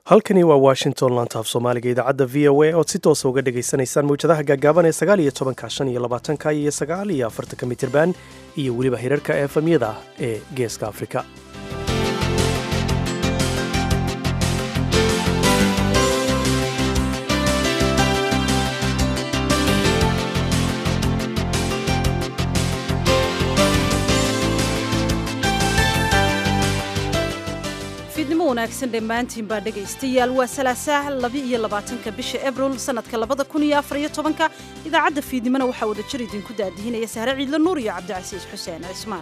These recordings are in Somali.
halkani waa washington lantaaf soomaaliga idaacadda v o a ood si toosa uga dhagaysanaysaan mawjadaha gaagaaban ee sagaal iyo tobanka shan iyo labaatanka iyo sagaal iyo afartanka mitirban iyo weliba hirarka efamyada ee geeska afrika fiidnimo wanaagsan dhammaantiin baa dhegaystayaal waa salaasaah laba-iyo labaatanka bisha abril sannadka labada kun iyo afar iyo tobanka idaacadda fiidnimona waxaa wada jir idinku daadihinaya sahre ciidla nuur iyo cabdicasiis xuseen cismaan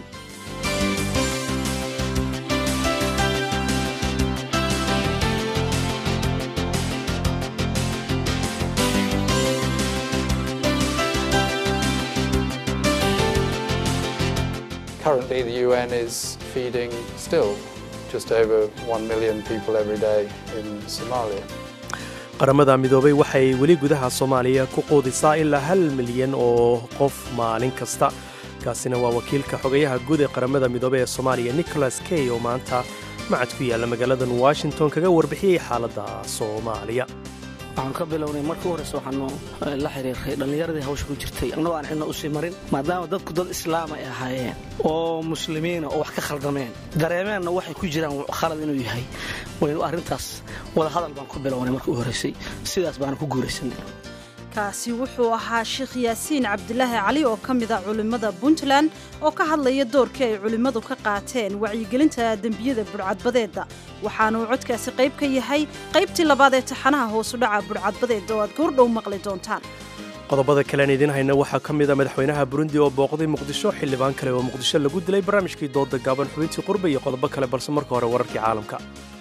Currently, the UN is feeding still just over 1 million people every day in Somalia. qaramada midoobay waxay weli gudaha soomaaliya ku quudisaa ilaa hal milyan oo qof maalin kasta kaasina waa wakiilka xogayaha guud ee qaramada midoobey ee soomaaliya nicholas key oo maanta macad ku yaalla magaaladan washington kaga warbixiyey xaaladda soomaaliya waxaan ka bilownay markii u horeyse waxaanu la xiriirray dhallinyaradii hawsha ku jirtay annagoo aan cidna usii marin maadaama dadku dad islaam ay ahaayeen oo muslimiina oo wax ka khaldameen dareemeenna waxay ku jiraan khalad inuu yahay waynu arrintaas wadahadal baan ku bilownay markii u horreysay sidaas baana ku guuraysanay kaasi wuxuu ahaa sheekh yaasiin cabdilaahi cali oo ka mid a culimmada puntland oo ka hadlaya doorkii ay culimmadu ka qaateen wacyigelinta dembiyada budhcadbadeedda waxaanuu codkaasi qayb ka yahay qaybtii labaad ee taxanaha hoosudhaca budhcadbadeedda oo aad goordhow maqli doontaan qodobada kalean idiin hayna waxaa ka mid a madaxweynaha burundi oo booqday muqdisho xildhibaan kale oo muqdisho lagu dilay barnaamijkii dooda gaaban xubintii qurba iyo qodobo kale balse marka hore wararkii caalamka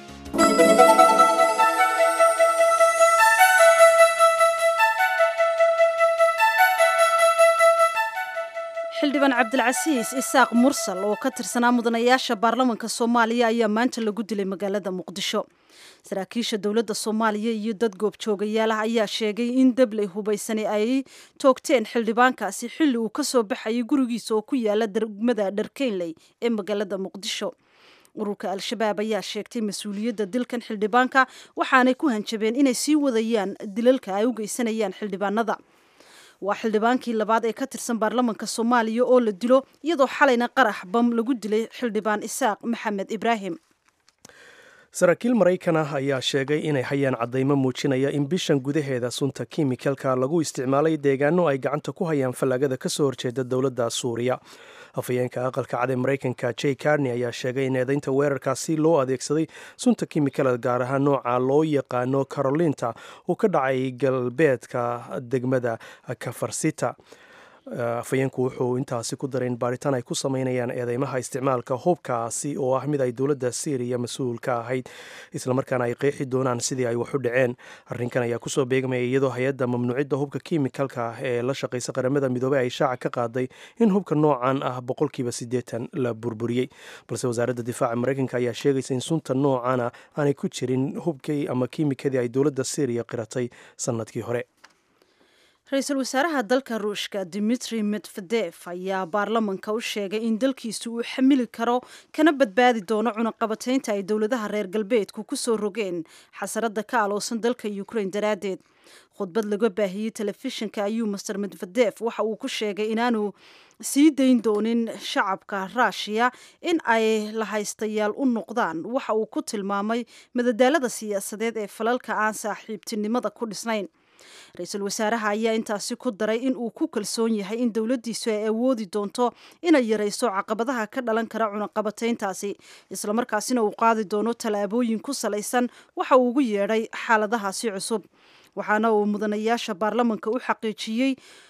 xildhibaan cabdilcasiis isaaq mursal oo ka tirsanaa mudanayaasha baarlamanka soomaaliya ayaa maanta lagu dilay magaalada muqdisho saraakiisha dowladda soomaaliya iyo dad goobjoogayaal ah ayaa sheegay in dabley hubaysani ay toogteen xildhibaankaasi xilli uu ka soo baxayay gurigiisa oo ku yaala degmada dharkeynley ee magaalada muqdisho ururka al-shabaab ayaa sheegtay mas-uuliyadda dilkan xildhibaanka waxaanay ku hanjabeen inay sii wadayaan dilalka ay u geysanayaan xildhibaanada waa xildhibaankii labaad ee ka tirsan baarlamanka soomaaliya oo la dilo iyadoo xalayna qarax bam lagu dilay xildhibaan isaaq maxamed ibraahim saraakiil maraykan ah ayaa sheegay inay hayaan caddaymo muujinaya in bishan gudaheeda sunta kimikalka lagu isticmaalay deegaano ay gacanta ku hayaan fallaagada ka soo horjeeda dowladda suuriya afhayeenka aqalka cad ee maraykanka j carney ayaa sheegay in eedaynta weerarkaasi loo adeegsaday sunta kimikala gaar ahaan nooca loo yaqaano carolinta uu ka dhacay galbeedka degmada kafarsita afhayeenku wuxuu intaasi ku daray in baaritaan ay ku sameynayaan eedeymaha isticmaalka hubkaasi oo ah mid ay dowladda syriya mas-uul ka ahayd islamarkaana ay qeexi doonaan sidii ay wax u dhaceen arrinkan ayaa kusoo beegmaya iyadoo hay-adda mamnuucidda hubka kimikalka ee la shaqaysa qaramada midoobey ay shaaca ka qaaday in hubka noocan ah boqolkiiba siddeetan la burburiyey balse wasaaradda difaaca maraykanka ayaa sheegaysa in sunta noocana aanay ku jirin hubkii ama kiimikadii ay dowladda syriya qiratay sannadkii hore ra-iisul wasaaraha dalka ruushka dimitri medvedef ayaa baarlamanka u sheegay in dalkiisu uu xamili karo kana badbaadi doono cunaqabataynta ay dowladaha reer galbeedku ku soo rogeen xasaradda ka aloosan dalka ukrain daraaddeed khudbad laga baahiyey telefishinka ayuu master medvedef waxa uu ku sheegay inaanu sii dayn doonin shacabka ruushiya in ay lahaystayaal u noqdaan waxa uu ku tilmaamay madadaalada siyaasadeed ee falalka aan saaxiibtinimada ku dhisnayn ra-iisul wasaaraha ayaa intaasi ku daray in uu ku kalsoon yahay in dowladdiisu ay awoodi doonto inay yarayso caqabadaha ka dhalan kara cunaqabatayntaasi islamarkaasina uu qaadi doono tallaabooyin ku salaysan waxa uu ugu yeedhay xaaladahaasi cusub waxaana uu mudanayaasha baarlamanka u xaqiijiyey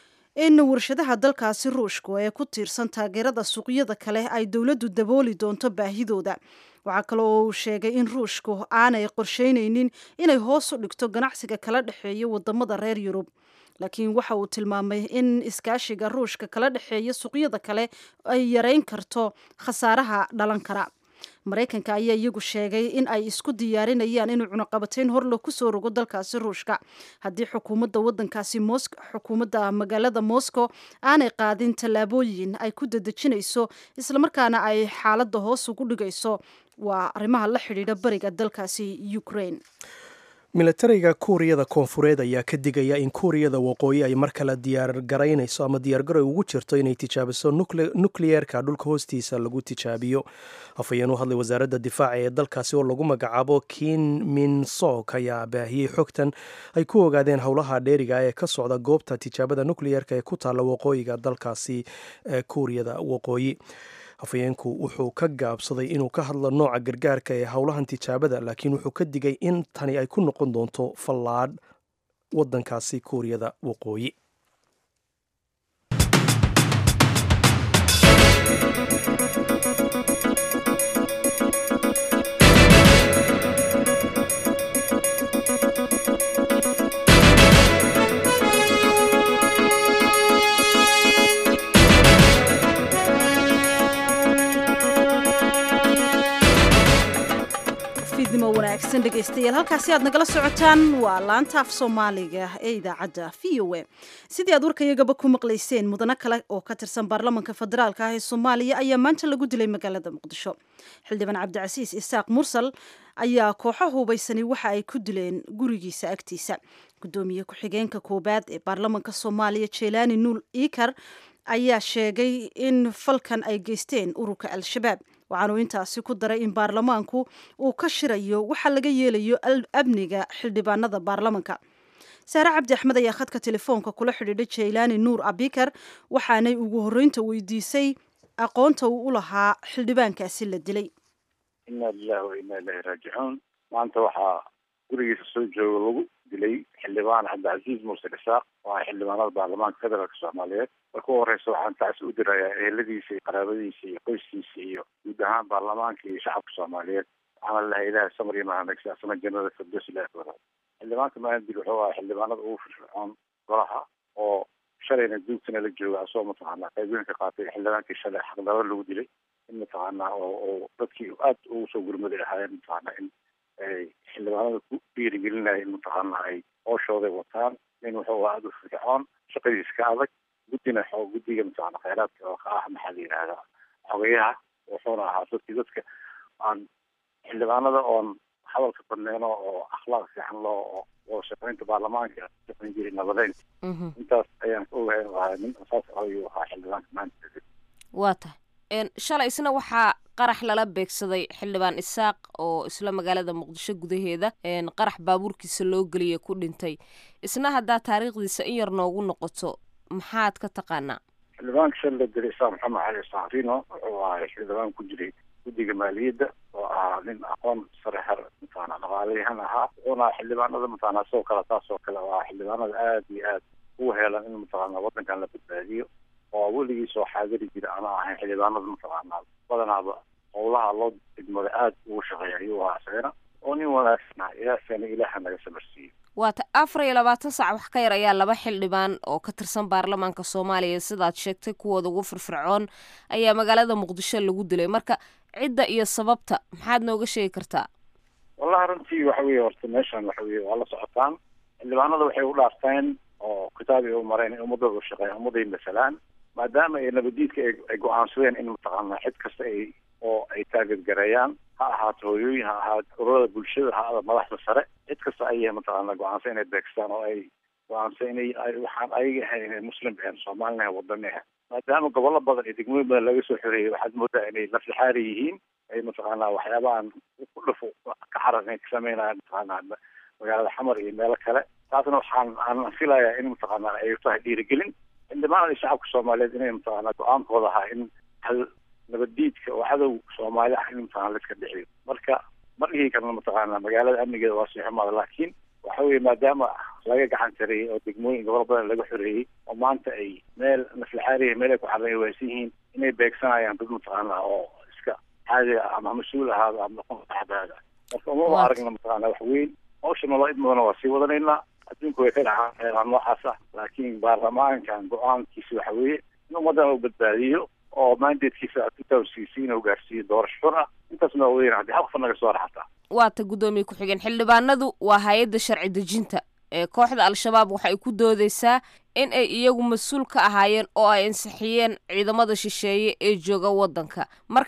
in warshadaha dalkaasi ruushku ee ku tiirsan taageerada suuqyada kale ay dowladdu dabooli doonto baahidooda waxaa kale oo uu sheegay in ruushku aanay qorsheynaynin inay hoos u dhigto ganacsiga kala dhexeeya wadamada reer yurub laakiin waxa uu tilmaamay in iskaashiga ruushka kala dhexeeya suuqyada kale ay yareyn karto khasaaraha dhalan kara maraykanka ayaa iyagu sheegay in ay isku diyaarinayaan inuu cunaqabatayn horle kusoo rogo dalkaasi ruushka haddii xukuumadda wadankaasi xukuumadda magaalada moscow aanay qaadin tallaabooyin ay ku dadejinayso islamarkaana ay xaaladda hoos ugu dhigayso waa arrimaha la xidhiidha bariga dalkaasi ukraine milatariga kuuriyada koonfureed ayaa ka digaya in kuuriyada waqooyi ay mar kale diyaargaraynayso ama diyaargaroy ugu jirto inay tijaabiso nukliyeerka dhulka hoostiisa lagu tijaabiyo afhayeen u hadlay wasaaradda difaaca ee dalkaasi oo lagu magacaabo kin min sok ayaa baahiyey xogtan ay ku ogaadeen howlaha dheeriga ee ka socda goobta tijaabada nukliyeerka ee ku taalla waqooyiga dalkaasi ee kuuriyada waqooyi afhayeenku wuxuu ka gaabsaday inuu ka hadlo nooca gargaarka ee howlahan tijaabada laakiin wuxuu ka digay in tani ay ku noqon doonto fallaadh waddankaasi kuuriyada waqooyi fiidnimo wanaagsan dhegaystayaal halkaasi aad nagala socotaan waa laanta af soomaaliga ee idaacadda v o a sidii aad warkayagaba ku maqlayseen mudano kale oo ka tirsan baarlamanka federaalka ah ee soomaaliya ayaa maanta lagu dilay magaalada muqdisho xildhibaan cabdicasiis isaaq mursal ayaa kooxo hubaysani waxa ay ku dileen gurigiisa agtiisa gudoomiye ku-xigeenka koowaad ee baarlamanka soomaaliya jelaani nuul iikar ayaa sheegay in falkan ay geysteen ururka al-shabaab waxaanuu intaasi ku daray in baarlamaanku uu ka shirayo waxa laga yeelayo amniga xildhibaanada baarlamanka saare cabdi axmed ayaa khadka telefoonka kula xidhiidhay jaylaani nuur abikar waxaanay ugu horreynta weydiisay aqoonta uu u lahaa xildhibaankaasi la dilay inna lilahi wa inna ilahi raajicuun maanta waxaa gurigiisa soo jooga lagu dilay xildhibaan cabdicasiis muuse dhisaaq oo ah xildhibaanada baarlamaanka federaalka soomaaliyeed marka u horeysa waxaan taas u dirayaa eheladiisa iyo qaraabadiisa iyo qoyskiisa iyo guud ahaan baarlamaanka iyo shacabka soomaaliyeed waxaana lahay ilahay samar iyo mahadnagsi asna jannada firdows ilahi ku wadaad xildhibaanka maandil wuxuu ahaa xildhibaanada ugu firfircoon golaha oo shalayna duugtana la jooga asagoo mataqaanaa qaybooyin ka qaatay xildhibaankii shalay xaqdaro lagu dilay in mataqaanaa oo oo dadkii aad ugu soo gurmaday ahaayeen mataqaanaa in ay xildhibaanada ku dhiirigelinaya in mataqaanaa ay hooshooday wataan nin wuxuu aada u firfircoon shaqadiisa ka adag guddina xoo guddiga mataqaana khayraadka oo ka ah maxaa la yidhahdaa xogayaha wuxuuna ahaa dadkii dadka aan xildhibaanada oon hadalka badneyno oo akhlaaq fiican loo oo shaqeynta baarlamaanka shaqeyn jiray nabadeynta intaas ayaan ka ogahay ahaa nin saas ayuu ahaa xildhibaanka maanta waa tahay shalay isna waxaa qarax lala beegsaday xildhibaan isaaq oo isla magaalada muqdisho gudaheeda qarax baabuurkiisa loo geliya ku dhintay isna haddaa taariikhdiisa in yar noogu noqoto maxaad ka taqaanaa xildhibaanka shal la dilay isaaq maxamed cali saafino wuxuu ahay xildhibaan ku jiray guddiga maaliyadda oo ahaa nin aqoon sare har mataqaana dhaqaalayahan ahaa wuxuuna xildhibaanada mataqaana sidoo kale taas oo kale waa xildhibaanada aada iyo aad ugu heelan in mataqaana waddankan la badbaadiyo oo weligii soo xaadiri jira ana ahayn xildhibaanada mataqaanaa badanaaba howlaha loo idmada aada ugu shaqeeya ayuu ahaa isagana oo nin wanaagsan ah ilaahsana ilaaha naga sabarsiiyo waata afar iyo labaatan sac wax ka yar ayaa laba xildhibaan oo ka tirsan baarlamaanka soomaaliya sidaad sheegtay kuwooda ugu firfircoon ayaa magaalada muqdisho lagu dilay marka cidda iyo sababta maxaad nooga sheegi kartaa wallahi runtii waxa weeye horta meeshan waxa weye waa la socotaan xildhibaanada waxay u dhaarteen oo kitaab ay u mareen in ummadooda u shaqeeyaan ummadday masalaan maadaama ay nabadiidka ay go-aansadeen in mataqaana cid kasta ay oo ay taageedgareeyaan ha ahaato hooyooyin ha ahaato ururada bulshada ha ahaato madaxda sare cid kasta ayay mataqaana go-aansan inay beegstaan oo ay go-aansan inay waxaan ayaga ahayn inay muslim ahayn soomaalina ahayn wadani ahayn maadaama gobollo badan iyo degmooyin badan laga soo xoreeyay waxaad moodaa inay laflixaari yihiin ay mataqaana waxyaabahan ku dhafo ka xaraqan ka sameynayaan mataqaana magaalada xamar iyo meelo kale taasna waxaan aan filayaa in mataqaana ay tahay dhiirigelin xildhibaanada shacabka soomaaliyeed inay mataqaana go-aankooda ahaa in hal nabaddiidka oo cadow soomaali ah in mataqana la iska dhixiyo marka ma dhihi karna mataqaana magaalada amnigeeda waa sii xumaada laakiin waxa weeye maadaama laga gacan tareeyey oo degmooyin gobol badan laga xoreeyey oo maanta ay meel naflixaariya meel ay ku xarran waysan yihiin inay beegsanayaan dad mataqaana oo iska caadi ah ama mas-uul ahaado ama noqon axbaada marka umama aragna mataqaana wax weyn hawsha naloo idmadana waa sii wadanaynaa adduunku way ka dhacaan xeelaan noocaas ah laakiin baarlamaankan go-aankiisa waxa weeye in ummaddan uu badbaadiyo oo mandatekiisa tutawsiisi inuu gaarsiiyo doorasho xur ah intaasna waa weyn haddii hal qof naga soo raxataa waata guddoomiye ku-xigeen xildhibaanadu waa hay-adda sharci dejinta ee kooxda al-shabaab waxay ku doodeysaa in ay iyagu mas-uul ka ahaayeen oo ay ansixiyeen ciidamada shisheeye ee jooga waddanka marka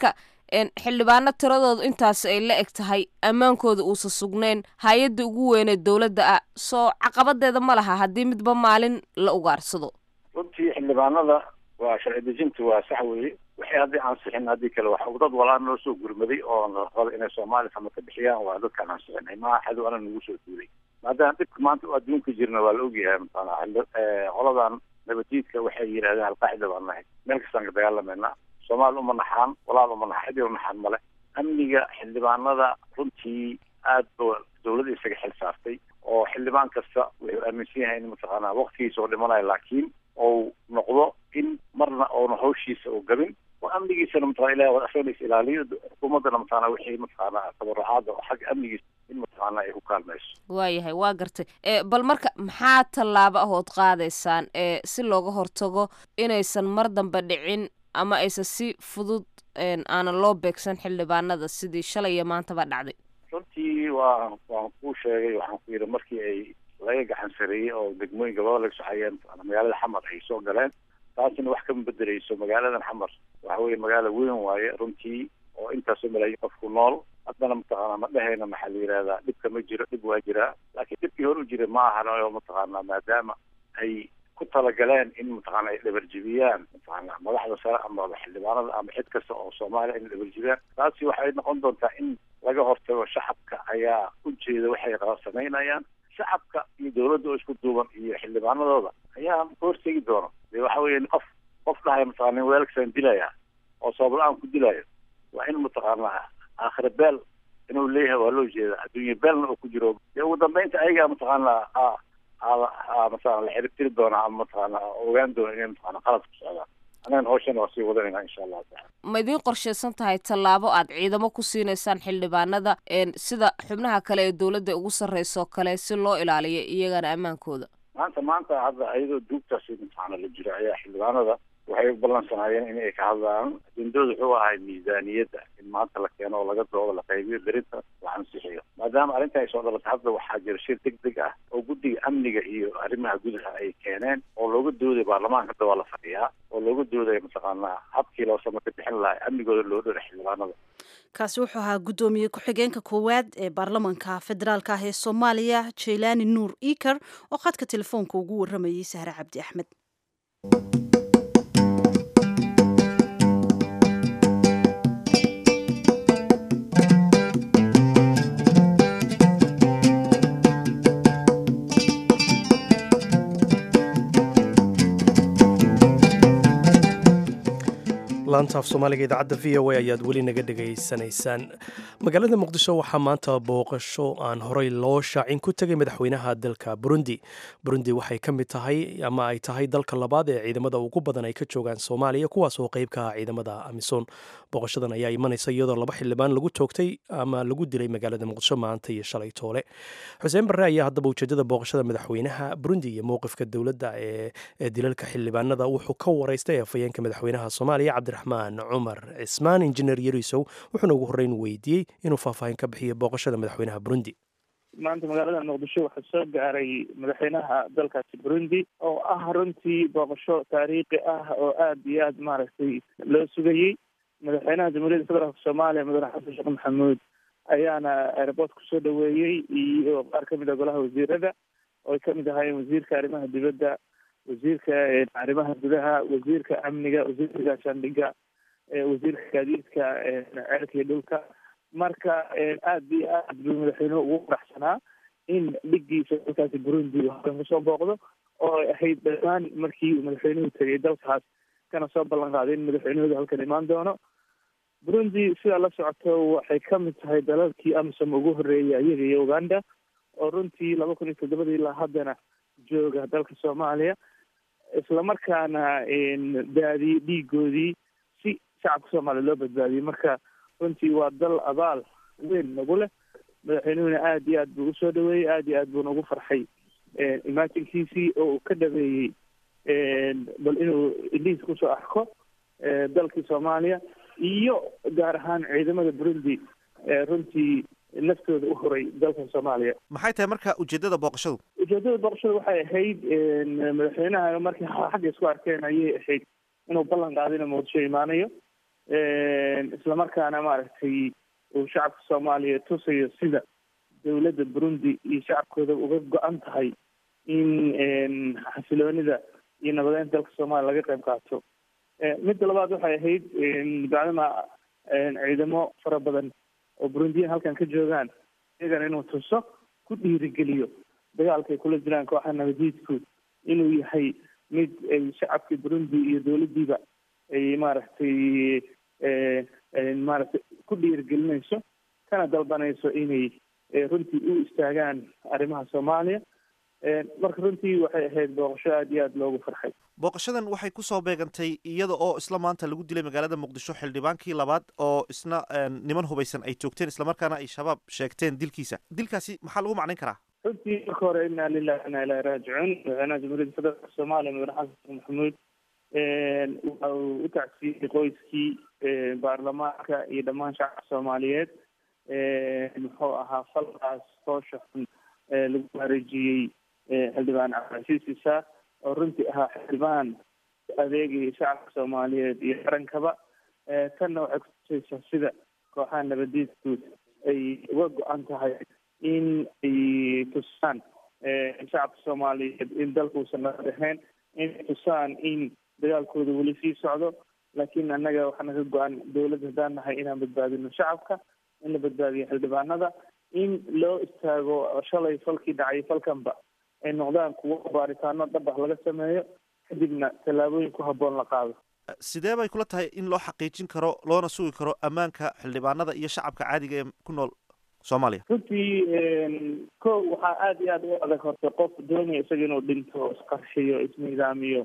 xildhibaano tiradoodu intaas ay la eg tahay ammaankooda uusa sugnayn hay-adda ugu weynee dowladda ah soo caqabadeeda ma laha haddii midba maalin la ugaarsado runtii xildhibaanada waa sharci dejinta waa sax weeye waxay haddii ansixin haddii kale waxa dad walaa noo soo gurmaday oo raba inay soomaaliya sama ka bixiyaan waa dadkaan ansixinay maaha xadow ana nagu soo duulay maadaama dhibka maanta adduunka jirna waa la ogyahay mataqaana qoladan nabadiidka waxay yidhahdeen alqaacida baan nahay meel kastaan ka dagaalamayna soomaali uma naxaan walaal uma naxa cidi uma naxaan male amniga xildhibaanada runtii aad ba dawladda isaga xil saartay oo xildhibaan kasta wuxuu aaminsan yahay in mataqaana waqtigiisa oo dhimanayo laakiin ou noqdo in marna oona hawshiisa u gabin oo amnigiisana mataqana ilahi waa asagana is ilaaliyo xukuumaddana mataqana wixii mataqaana tabarucaada oo xagga amnigiisa in mataqaana ay ku kaalmayso waayahay waa gartay bal marka maxaa tallaabo ahood qaadaysaan ee si looga hortago inaysan mar dambe dhicin ama aysan si fudud aanan loo beegsan xildhibaanada sidii shalay iyo maantaba dhacday runtii waa waan kuu sheegay waxaan ku yidhi markii ay laga gacan sareeyey oo degmooyinka laba laga soxayeen magaalada xamar ay soo galeen taasina wax kama bedeleyso magaaladan xamar waxa weeye magaalo weyn waaye runtii oo intaasoo malaayiin qofku nool haddana mataqaana ma dhehayna maxaa la yidhahdaa dhibka ma jiro dhib waa jiraa laakiin dhibkii hor u jiray ma ahan oo mataqaana maadaama ay ku talagaleen in mataqaana ay dhabarjibiyaan mataqaana madaxda sare ama xildhibaanada ama cid kasta oo soomaaliya in dhabarjibiyaan taasi waxay noqon doontaa in laga hortago shacabka ayaa ujeeda waxay samaynayaan shacabka iyo dawladda oo isku duuban iyo xildhibaanadooda ayaa ka hortegi doono de waxa weeye qof qof dhahay mataqana weelkasaan dilaya oo sabab la-aan ku dilayo waa in mataqaana aakhira beel inuu leeyahay waa loo jeeda adduunya beelna oo ku jiro dee ugu dambeynta ayagaa mataqaana mataqana la xiribtiri doona ama mataqaana ogaan doona inay mataqana qalad ku socdaan annagana hawshana waa sii wadanayna insha allahu tacala ma idiin qorshaysan tahay tallaabo aad ciidamo ku siinaysaan xildhibaanada sida xubnaha kale ee dowladda ugu sarreyso kale si loo ilaaliyo iyagana ammaankooda maanta maanta hadda ayadoo duugtaasi mataqaana la jiro ayaa xildhibaanada waxay u ballansanaayeen in ay ka hadlaan ajendooda wuxuu ahay miisaaniyadda in maanta la keeno oo laga doodo la qaybiyo berinta la ansixiyo maadaama arrintan ay soo dhalatay hadda waxaa jira shir deg deg ah oo guddiga amniga iyo arrimaha gudaha ay keeneen oo looga dooday baarlamaanka hadda waa la fadhiyaa oo looga doodaya mataqaanaa habkii loo sama ka bixin lahay amnigooda loo dhora xildhibaanada kaasi wuxuu ahaa guddoomiye ku-xigeenka koowaad ee baarlamanka federaalka ah ee soomaaliya jaylaani nuur iker oo khadka telefoonka ugu warramayay sahre cabdi axmed laanta af soomaaliga idaacadda v o a ayaad weli naga dhegaysanaysaan magaalada muqdisho waxaa maanta booqasho aan horey loo shaacin ku tegay madaxweynaha dalka burundi burundi waxay ka mid tahay ama ay tahay dalka labaad ee ciidamada ugu badan ay ka joogaan soomaaliya kuwaas oo qayb ka ah ciidamada amisom booqashadan ayaa imanaysa iyadoo laba xildhibaan lagu toogtay ama lagu dilay magaalada muqdisho maanta iyo shalay toole xuseen barre ayaa haddaba ujeedada booqashada madaxweynaha burundi iyo mowqifka dowladda ee dilalka xildhibaanada wuxuu ka waraystay afhayeenka madaxweynaha soomaaliya cabdiraxmaan cumar cismaan injineer yarisow wuxuuna ugu horreyn weydiiyey inuu faahfaahin ka bixiyo booqashada madaxweynaha burundi maanta magaalada muqdisho waxaa soo gaaray madaxweynaha dalkaasi burundi oo ah runtii booqasho taariikhi ah oo aada iyo aada maaragtay loo sugayey madaxweynaha jamhuuriyadda federaalka soomaaliya mudane xasan sheekh maxamuud ayaana airboort kusoo dhaweeyey iyo qaar kamid a golaha wasiirada oo ay kamid ahaayeen wasiirka arrimaha dibadda wasiirka arrimaha gudaha wasiirka amniga wasiirka gaashaandhiga wasiirka gaadiidka ceelka iyo dhulka marka aada iyo aad buu madaxweynuhu ugu faraxsanaa in dhigiisa dalkaasi burundi halkan kusoo booqdo oo ay ahayd dhammaan markii uu madaxweynuhu tegay dalkaas kana soo ballan qaaday in madaxweynahooda halkan imaan doono burundi sidaa la socoto waxay kamid tahay dalalkii amisom ugu horreeyay iyaga iyo uganda oo runtii laba kun iyo toddobadii ilaa haddana jooga dalka soomaaliya islamarkaana daadiyey dhiigoodii si shacabka soomaaliya loo badbaadiyey marka runtii waa dal abaal weyn nagu leh madaxweynuhuna aada iyo aad buu usoo dhaweeyey aada iyo aad buuna ugu farxay imaatinkiisii oo uu ka dhaweeyey bal inuu indhihiis kusoo arko dalkii soomaaliya iyo gaar ahaan ciidamada burundi runtii naftooda u horay dalkan soomaaliya maxay tahay marka ujeedada booqashadu ujeedada booqashada waxay ahayd madaxweynaha markii xagga isku arkeen ayay ahayd inuu ballan qaado inuu muqdisho imaanayo islamarkaana maaragtay uu shacabka soomaaliya tusayo sida dowladda burundi iyo shacabkooda uga go-an tahay in xasiloonida iyo nabadeynta dalka soomaaliya laga qayb qaato midda labaad waxay ahayd bacdama ciidamo fara badan oo burundiyan halkan ka joogaan iyagana inuu tuso ku dhiirigeliyo dagaalka ay kula jiraan kooxa nabadiidku inuu yahay mid ay shacabkii burundi iyo dowladdiiba ay maaragtay maaragtay ku dhiirigelinayso kana dalbanayso inay runtii u istaagaan arrimaha soomaaliya marka runtii waxay ahayd booqasho aada iyo aada loogu farxay booqashadan waxay kusoo beegantay iyada oo isla maanta lagu dilay magaalada muqdisho xildhibaankii labaad oo isna niman hubaysan ay joogteen islamarkaana ay shabaab sheegteen dilkiisa dilkaasi maxaa lagu macnayn karaa runtii marka hore inaa lilahi inaa ilahi raajicuun madaxweynaha jamhuuriyadda federaalka soomaaliya mudane xasan sheekh maxamuud waxa uu u tacsiiyey qoyskii baarlamaanka iyo dhammaan shacabka soomaaliyeed muxuu ahaa falkaas hoosha xun lagu wareejiyey xildhibaan cabdilcasiis isaaq oo runtii ahaa xildhibaan adeegaya shacabka soomaaliyeed iyo qarankaba tanna waxay kutusaysaa sida kooxaha nabadiidku ay uga go-an tahay in ay tusaan shacabka soomaaliyeed in dalkuusan nabad ahayn inay tusaan in dagaalkooda weli sii socdo laakiin annaga waxaa naga go-an dowladda haddaan nahay inaan badbaadino shacabka in la badbaadiyo xildhibaanada in loo istaago shalay falkii dhacay falkanba ay noqdaan kuwo baaritaano dhab ah laga sameeyo kadibna tallaabooyin ku habboon la qaado sidee bay kula tahay in loo xaqiijin karo loona sugi karo ammaanka xildhibaanada iyo shacabka caadiga ee ku nool soomaaliya runtii ko waxaa aada iyo aada u adag horta qof doonaya isaga inuu dhinto isqarshiyo isnidaamiyo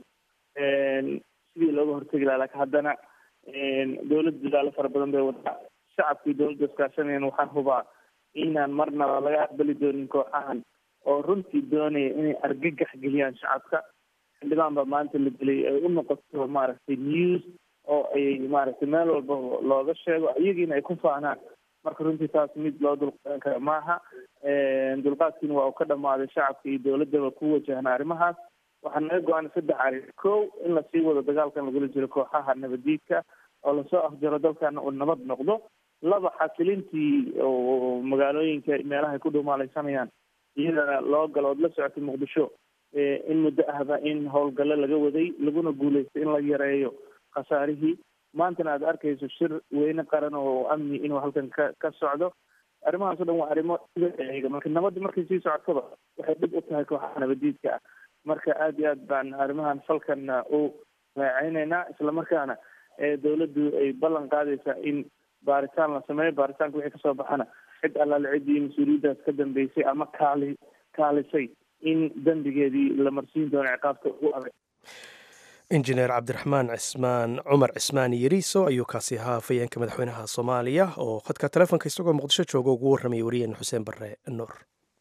sidii looga hortegi laha lakin haddana dowladda dadaalo fara badan bay wadaa shacabkii dowladda iskaashanayaan waxaan hubaa inaan marnaba laga aqbali doonin kooxahan oo runtii doonaya inay argagax geliyaan shacabka xildhibaan baa maanta la gelay ay u noqoto maaragtay news oo ay maaragtay meel walba looga sheego iyagiina ay ku faanaan marka runtii taas mid loo dulqaadan kara maaha dulqaadkiina waa uu ka dhamaaday shacabka iyo dowladdaba ku wajahna arrimahaas waxaa naga go-an saddex arrin kow in lasii wado dagaalkan lagula jiro kooxaha nabadiidka oo lasoo afjaro dalkana uu nabad noqdo laba xasilintii oo magaalooyinka meelaha ay ku dhumaalaysanayaan iyadana loo galo ood la socotay muqdisho in muddo ahba in howlgallo laga waday laguna guuleystay in la yareeyo khasaarihii maantana aad arkayso shir weyne qaran oo amni inuu halkan ka ka socdo arrimahaas o dhan waa arrimo eega marka nabadda markay sii socotaba waxay dhib u tahay kooxaha nabadiidka ah marka aada iyo aad baan arrimahan falkanna u raaceyneynaa islamarkaana dowladdu ay ballan qaadaysaa in baaritaan la sameeyo baaritaanka wixii kasoo baxana cid allaale ciddii mas-uuliyaddaas ka dambeysay ama kaali kaalisay in dembigeedii la marsiin doono ciqaabta ugu adag injineer cabdiraxmaan cismaan cumar cismaan yeriiso ayuu kaasi ahaa afayeenka madaxweynaha soomaaliya oo khadka telefonka isagoo muqdisho jooga ugu warramaya wariyeen xuseen barre nuur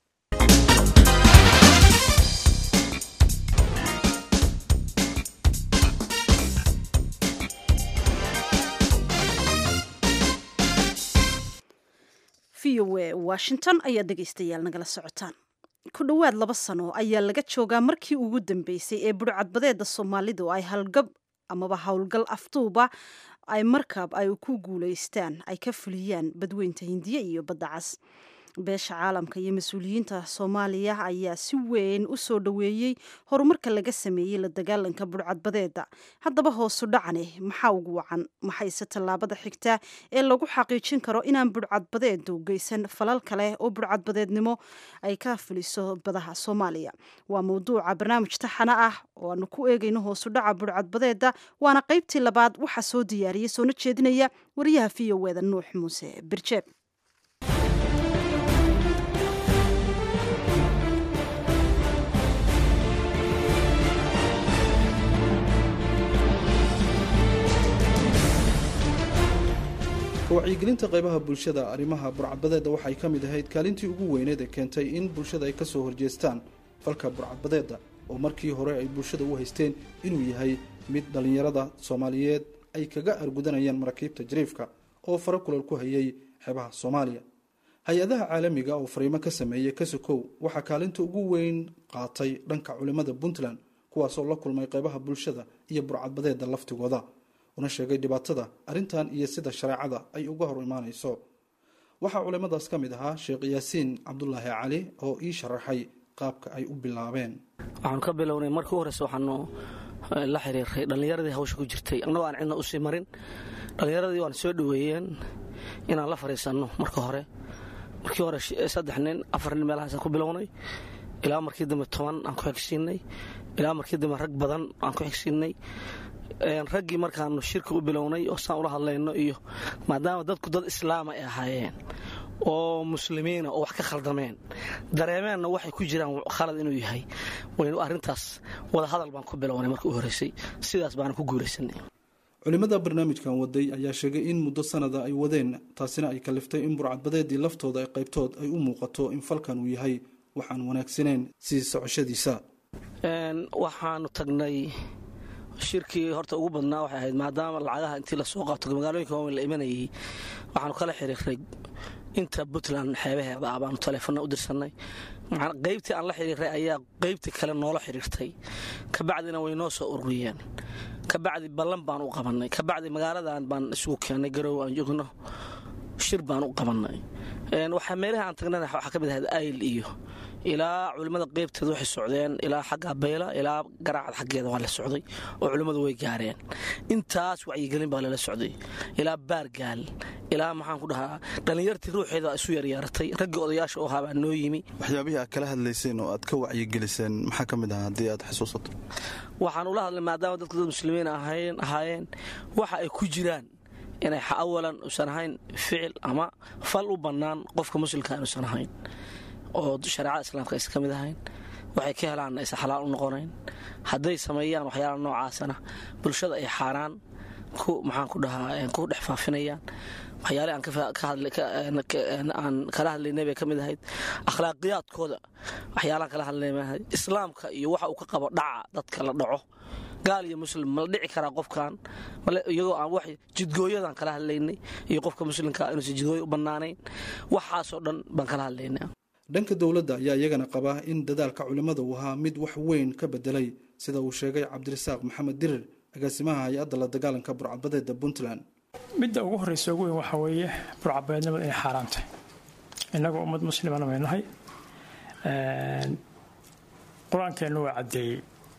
v o e washington ayaa dhegaystayaal nagala socotaan ku dhowaad laba sano ayaa laga joogaa markii ugu dambeysay ee budhcadbadeeda soomaalidu ay halgab amaba howlgal afduuba ay markab ay ku guulaystaan ay ka fuliyaan badweynta hindiya iyo badda cas beesha caalamka iyo mas-uuliyiinta soomaaliya ayaa si weyn u soo dhoweeyey horumarka laga sameeyey la dagaalanka budhcadbadeeda haddaba hoosu dhacane maxaa ugu wacan maxayse tallaabada xigtaa ee lagu xaqiijin karo inaan budhcadbadeedu geysan falal kale oo budhcadbadeednimo ay ka fuliso badaha soomaaliya waa mawduuca barnaamij taxana ah oo aanu ku eegayno hoosu dhaca budhcadbadeeda waana qaybtii labaad waxaa soo diyaariyay soona jeedinaya wariyaha v o eda nuux muuse birjeeb wacyigelinta qaybaha bulshada arrimaha burcadbadeeda waxay ka mid ahayd kaalintii ugu weyneed ee keentay in bulshada ay kasoo horjeestaan falka burcadbadeeda oo markii hore ay bulshada u haysteen inuu yahay mid dhallinyarada soomaaliyeed ay kaga argudanayaan maraakiibta jariifka oo fara kulal ku hayay xeebaha soomaaliya hay-adaha caalamiga oo fariimo ka sameeyey kasokow waxaa kaalinta ugu weyn qaatay dhanka culimmada puntland kuwaasoo la kulmay qaybaha bulshada iyo burcadbadeeda laftigooda una sheegay dhibaatada arrintan iyo sida shareecada ay uga hor imaanayso waxaa culimmadaas ka mid ahaa sheekh yaasiin cabdulaahi cali oo ii sharaxay qaabka ay u bilaabeen waxaanu ka bilownay markii u horeyse waxaanu la xiriiray dhallinyaradii hawsha ku jirtay annagoo aan cidna usii marin dhallinyaradii waan soo dhoweeyeen inaan la fadhiisanno marka hore markii hore saddex nin afar nin meelahaasaan ku bilownay ilaa markii dambe toban aan ku xigsiinay ilaa markii dambe rag badan aan ku xigsiinay raggii markaanu shirka u bilownay oo saan ula hadlayno iyo maadaama dadku dad islaama ay ahaayeen oo muslimiina oo wax ka khaldameen dareemeenna waxay ku jiraan khalad inuu yahay waynu arrintaas wada hadal baan ku bilownay markii u horreysay sidaas baana ku guulaysanay culimmada barnaamijkan waday ayaa sheegay in muddo sanada ay wadeen taasina ay kaliftay in burcadbadeedii laftooda ay qaybtood ay u muuqato in falkan uu yahay waxaan wanaagsaneyn sii socoshadiisa waxaanu tagnay shirkii horta ugu badnaa waxay ahayd maadaama lacagaha intii lasoo qaato magaalooyinka waaweyn la imanayay waxaanu kala xiriiray inta puntland xeebaheeda ah baanu taleefona u dirsanay qaybtii aan la xiriiray ayaa qaybtii kale noola xiriirtay kabacdina way noo soo ururiyeen kabacdi ballan baan u qabanay kabacdi magaaladan baan isugu keennay garow aan joogno shir baan u qabanay waxaa meelaha aan tagnana waxaa ka mid ahayd ayl iyo ilaa culimmada qeybteeda waxay socdeen ilaa xagga bayla ilaa garaacad xaggeeda waa la socday oo culimmadu way gaareen intaas wacyigelin baa lala socday ilaa baargaal ilaa maxaan ku dhahaa dhallinyartii ruuxeeda isu yaryaaratay raggii odayaasha u ahaa baa noo yimi waxyaabihii aad kala hadlayseen oo aad ka wacyigeliseen maxaa ka mid ah haddii aad xusuusato waxaan ula hadlay maadaama dadku dad muslimiin ahaayeen waxa ay ku jiraan inay awalan usan ahayn ficil ama fal u bannaan qofka muslimka inuusan ahayn oo shareecada islaamka aysan ka mid ahayn waxay ka helaan aysan xalaal u noqonayn hadday sameeyaan waxyaala noocaasana bulshada ay xaaraan ku maxaan ku dhahaa ku dhex faafinayaan waxyaale aan kala hadlaynay bay ka mid ahayd akhlaaqiyaadkooda waxyaalaan kala hadlaynahay islaamka iyo waxa uu ka qabo dhaca dadka la dhaco gaal iyo muslim mala dhici karaa qofkan iyagoo aan wax jidgooyadan kala hadlaynay iyo qofka muslimka inuusan jidgooyo u bannaanayn waxaasoo dhan baan kala hadlaynay dhanka dowladda ayaa iyagana qaba in dadaalka culimmada uu ahaa mid wax weyn ka bedelay sida uu sheegay cabdirasaaq maxamed dirir agaasimaha hay-adda la dagaalanka burcadbadeeda puntland midda ugu horreysa ugu weyn waxaa weeye burcadbadeednimada inay xaaraantay innagoo ummad muslimana may nahay qur-aankeennu waa caddeeyey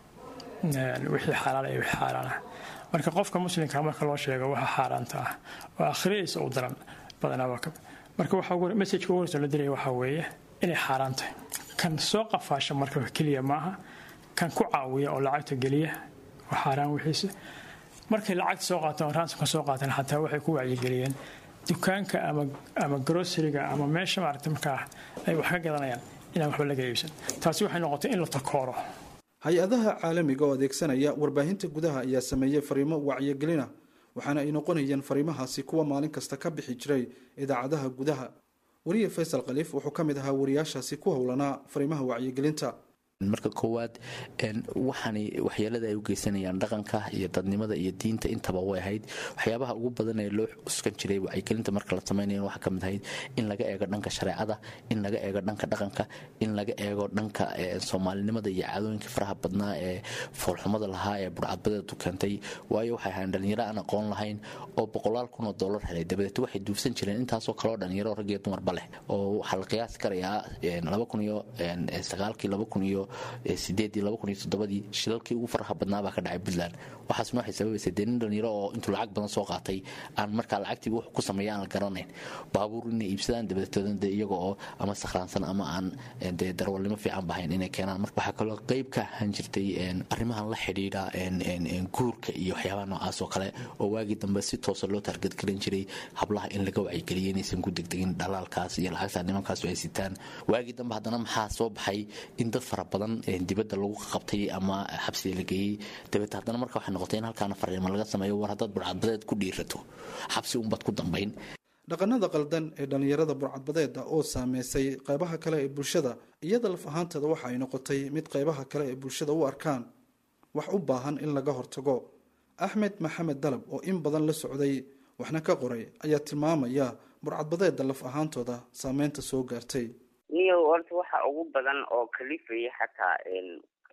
wixii xalaala iyo wixii xaaraana marka qofka muslimka marka loo sheego waxa xaaraanta ah oo akhriyaysa u daran badanaa marka waxa messajka ugu horreysa la diraya waxaa weeye inay xaaraan tahay kan soo qafaasha marka keliya maaha kan ku caawiya oo lacagta geliya waa xaaraan wixiisa markay lacagta soo qaataan ransomka soo qaataan xataa waxay ku wacyigeliyeen dukaanka ama grosariga ama meesha maaragta markaa ay wax ka gadanayaan inaan waxba laga iibsan taasi waxay noqotay in la takooro hay-adaha caalamiga oo adeegsanaya warbaahinta gudaha ayaa sameeyey fariimo wacyigelina waxaana ay noqonayeen fariimahaasi kuwa maalin kasta ka bixi jiray idaacadaha gudaha wariye faysal khaliif wuxuu ka mid ahaa wariyaashaasi ku howlanaa fariimaha wacyigelinta marka koowaad waxaanay waxyeelada ay u geysanayaan dhaqanka iyo dadnimada iyo diinta intaba way ahayd waxyaabaha ugu badan ee loo cuskan jiray wacyigelinta marka la samaynayo waxaa ka mid ahayd in laga eego dhanka shareecada in laga eego dhanka dhaqanka in laga eego dhanka soomaalinimada iyo caadooyinka faraha badnaa ee foolxumada lahaa ee burcadbadeedu keentay waayo waxay ahayn dhalinyaro aan aqoon lahayn oo boqolaal kun oo dollar helay dabadeed waxay duufsan jireen intaasoo kaleoo dhalinyaro rag iyo dumarba leh oo waxaa la qiyaasi karayaa laba kun iyo sagaalkii laba kun iyo sideedii laba kun iyo toddobadii shilalkii ugu faraha badnaa baa ka dhacay puntland waxaasna waxay sababaysay dee nin dhalinyaro oo intuu lacag badan soo qaatay aan markaa lacagtiiba wax ku sameeya aan la garanayn baabuur inay iibsadaan dabadeetoodan dee iyaga oo ama sakhraansan ama aan dee darwalnimo fiican bahayn inay keenaan marka waxaa kaloo qayb ka ahaan jirtay arrimahan la xidhiidha guurka iyo waxyaabaha noocaas oo kale oo waagii dambe si toosa loo taargadgaran jiray hablaha in laga wacyigeliyo inaysan ku degdegin dhalaalkaas iyo lacagta nimankaasu ay sitaan waagii dambe haddana maxaa soo baxay in dad fara badan dibadda lagu qabtay ama xabsiga la geeyey dabeete haddana marka waxay noqotay in halkaana fariimo laga sameeyo war haddaad burcadbadeed ku dhiirato xabsi unbaad ku dambayn dhaqanada qaldan ee dhallinyarada burcadbadeeda oo saameysay qaybaha kale ee bulshada iyada laf ahaanteeda waxa ay noqotay mid qaybaha kale ee bulshada u arkaan wax u baahan in laga hortago axmed maxamed dalab oo in badan la socday waxna ka qoray ayaa tilmaamaya burcadbadeeda laf ahaantooda saameynta soo gaartay niyow horta waxa ugu badan oo kalifaya xataa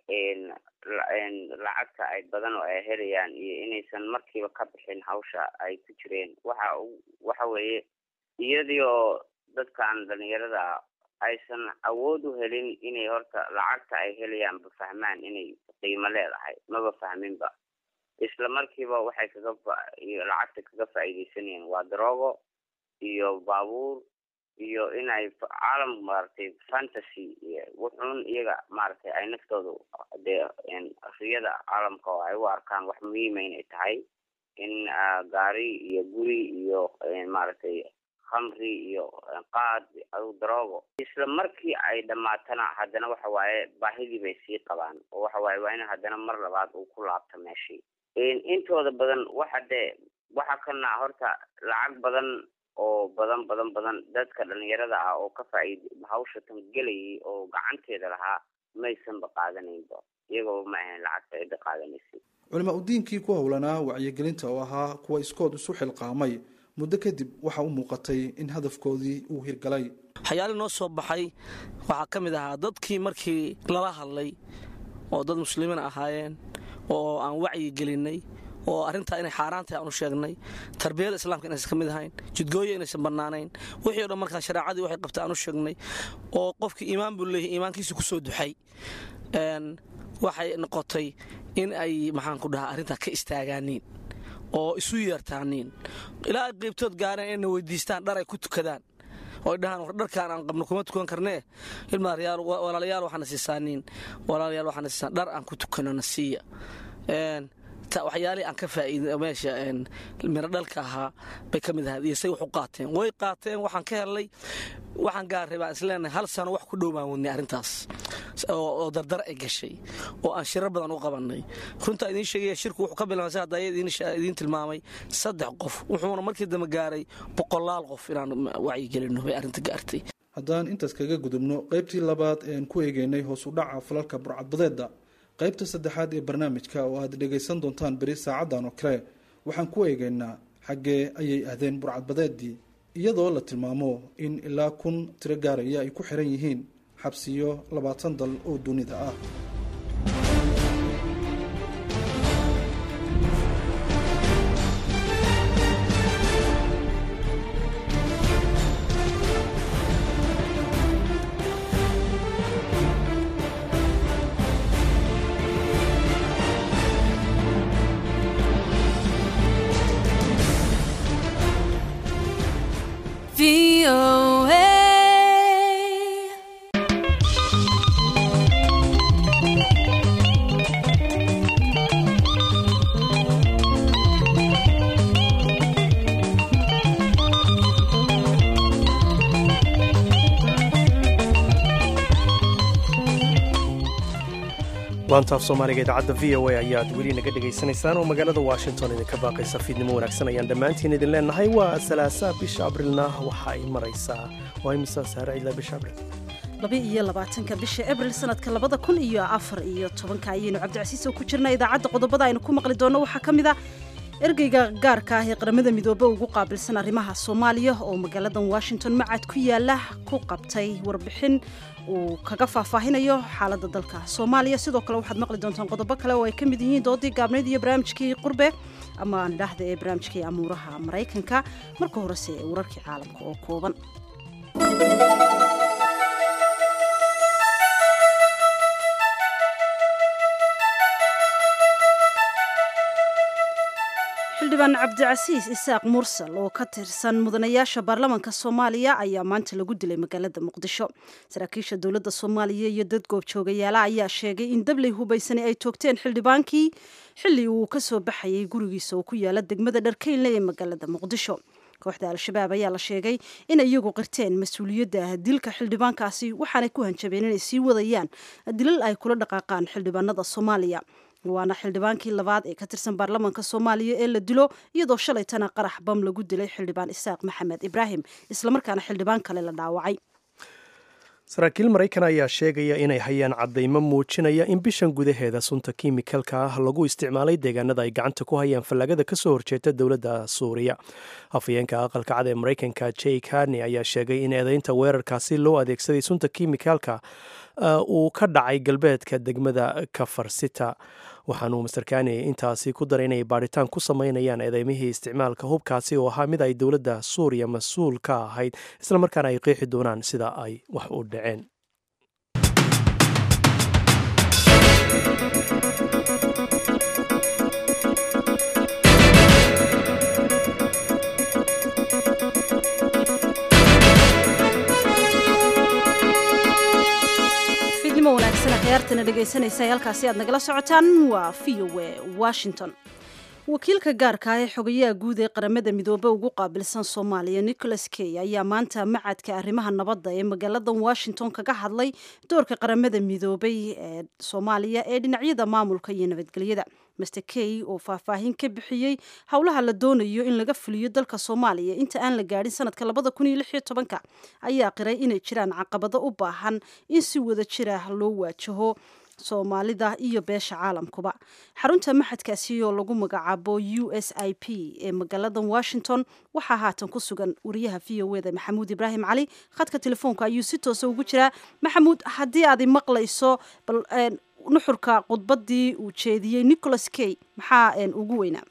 lacagta ay badan oo ay helayaan iyo inaysan markiiba ka bixin hawsha ay ku jireen waxa waxa weeye iyadii oo dadkan dhalinyarada aysan awood u helin inay horta lacagta ay helayaanba fahmaan inay qiimo leedahay maba fahminba isla markiiba waxay kaga lacagta kaga faa'iidaysanayeen waa daroogo iyo baabuur iyo inay caalam maaragtay fantasy wuxuun iyaga maaragtay ay naftooda dee riyada caalamka oo ay u arkaan wax muhiima inay tahay in gaari iyo guri iyo maaragtay khamri iyo qaad adu daroogo isla markii ay dhammaatana haddana waxa waaye baahidii bay sii qabaan oo waxa waaye waa in haddana mar labaad uu ku laabto meeshii intooda badan waxa dee waxa kana horta lacag badan oo badan badan badan dadka dhalinyarada ah oo ka faaid hawsha tan gelayay oo gacanteeda lahaa maysanba qaadanaynba iyagoo ma ahayn lacagta cidda qaadanaysay culimaa udiinkii ku howlanaa wacyigelinta oo ahaa kuwa iskood isu xilqaamay muddo kadib waxaa u muuqatay in hadafkoodii uu hirgalay waxyaali noo soo baxay waxaa ka mid ahaa dadkii markii lala hadlay oo dad muslimiin ahaayeen oo aan wacyi gelinay oo arrintaa inay xaaraan tahay aanu sheegnay tarbiyada islaamka inaysan ka mid ahayn jidgooya inaysan bannaanayn wixii o dhan markaa shareecadii waxay qabtay aanu sheegnay oo qofkii iimaan buu leeyahay iimaankiisa ku soo duxay waxay noqotay in ay maxaan ku dhahaa arrintaa ka istaagaaniin oo isu yeertaaniin ilaa ay qaybtood gaareen inayna weydiistaan dhar ay ku tukadaan oo ay dhahaan war dharkaan aan qabno kuma tukan karnee ilmaaryaal walaalayaal waxaana siisaaniin walaalayaal waxaana siisaan dhar aan ku tukano na siiya waxyaalihii aan ka faa'iida meesha miradhalka ahaa bay ka mid ahayd iyo say wax u qaateen way qaateen waxaan ka helnay waxaan gaarray baan isleenahay hal sano wax ku dhow baan wadnay arrintaas oo dardar ay gashay oo aan shirar badan u qabannay runtaa idiin sheegaya shirku wuxuu ka bilaabay sa hadda idiin tilmaamay saddex qof wuxuuna markii dambe gaaray boqolaal qof inaan wacyigelinno bay arrinta gaartay haddaan intaas kaga gudubno qaybtii labaad ean ku eegeynay hoos u dhaca falalka burcadbadeeda qaybta saddexaad ee barnaamijka oo aad dhegaysan doontaan beri saacaddan oo kale waxaan ku eegaynaa xaggee ayay ahdeen burcadbadeedii iyadoo la tilmaamo in ilaa kun tiro gaaraya ay ku xiran yihiin xabsiyo labaatan dal oo dunida ah laantaaf soomaaliga idaacadda v o a ayaad weli naga dhegaysanaysaan oo magaalada washington idinka baaqaysa fiidnimo wanaagsan ayaan dhammaantiin idin leenahay waa salaasaa bisha abrilna waxa ay maraysaa waa imisa saare ilaa bisha abril laba iyo labaatanka bisha abril sanadka labada kun iyo afar iyo tobanka ayaynu cabdicasiis oo ku jirna idaacadda qodobada aynu ku maqli doonno waxaa ka mid a ergeyga gaarka ah ee qaramada midoobe ugu qaabilsan arrimaha soomaaliya oo magaaladan washington macad ku yaala ku qabtay warbixin uu kaga faahfaahinayo xaaladda dalka soomaaliya sidoo kale waxaad maqli doontaan qodobo kale oo ay ka mid yihiin doodii gaabnayd iyo barnaamijkii qurbe ama aan idhaahda ee barnaamijkii amuuraha maraykanka marka horese ee wararkii caalamka oo kooban xildhibaan cabdicasiis isaaq mursal oo ka tirsan mudanayaasha baarlamaanka soomaaliya ayaa maanta lagu dilay magaalada muqdisho saraakiisha dowladda soomaaliya iyo dad goobjoogayaala ayaa sheegay in dabley hubaysani ay toogteen xildhibaankii xilli uu ka soo baxayay gurigiisa oo ku yaala degmada dharkeynle ee magaalada muqdisho kooxda al-shabaab ayaa la sheegay in iyagu qirteen mas-uuliyadda dilka xildhibaankaasi waxaanay ku hanjabeen inay sii wadayaan dilal ay kula dhaqaaqaan xildhibaanada soomaaliya waana xildhibaankii labaad ee ka tirsan baarlamaanka soomaaliya ee la dilo iyadoo shalaytana qarax bam lagu dilay xildhibaan isaaq maxamed ibraahim islamarkaana xildhibaan kale la dhaawacay saraakiil maraykan ayaa sheegaya inay hayaan caddaymo muujinaya in bishan gudaheeda sunta kimikalka ah lagu isticmaalay deegaanada ay gacanta ku hayaan fallagada ka soo horjeeda dowladda suuriya afhayeenka aqalka cad ee maraykanka jake harney ayaa sheegay in eedeynta weerarkaasi loo adeegsaday sunta kimikalka uu ka dhacay galbeedka degmada kafarsita waxaanuu master kani intaasi ku daray inay baadhitaan ku sameynayaan eedeymihii isticmaalka hubkaasi oo ahaa mid ay dowladda suuriya mas-uul ka ahayd islamarkaana ay qeexi doonaan sida ay wax u dhaceen khyaartana dhegaysanaysa halkaasi aad nagala socotaan waa v o e washington wakiilka gaarka ah ee xogayaha guud ee qaramada midoobe ugu qaabilsan soomaaliya nicholas key ayaa maanta macadka arrimaha nabadda ee magaalada washington kaga hadlay doorka qaramada midoobay ee soomaaliya ee dhinacyada maamulka iyo nabadgelyada master key oo faahfaahin ka bixiyey howlaha la doonayo in laga fuliyo dalka soomaaliya inta aan la gaadhin sanadka labada kun iyo lix iyo tobanka ayaa qiray inay jiraan caqabado u baahan in si wada jira loo waajaho soomaalida iyo beesha caalamkuba xarunta maxadkaasi oo lagu magacaabo u s i p ee magaalada washington waxaa haatan ku sugan wariyaha v o eda maxamuud ibraahim cali khadka telefoonka ayuu si toosa ugu jiraa maxamuud haddii aad maqlayso bal nuxurka khudbadii uu jeediyey nicholas key maxaa ugu weynaa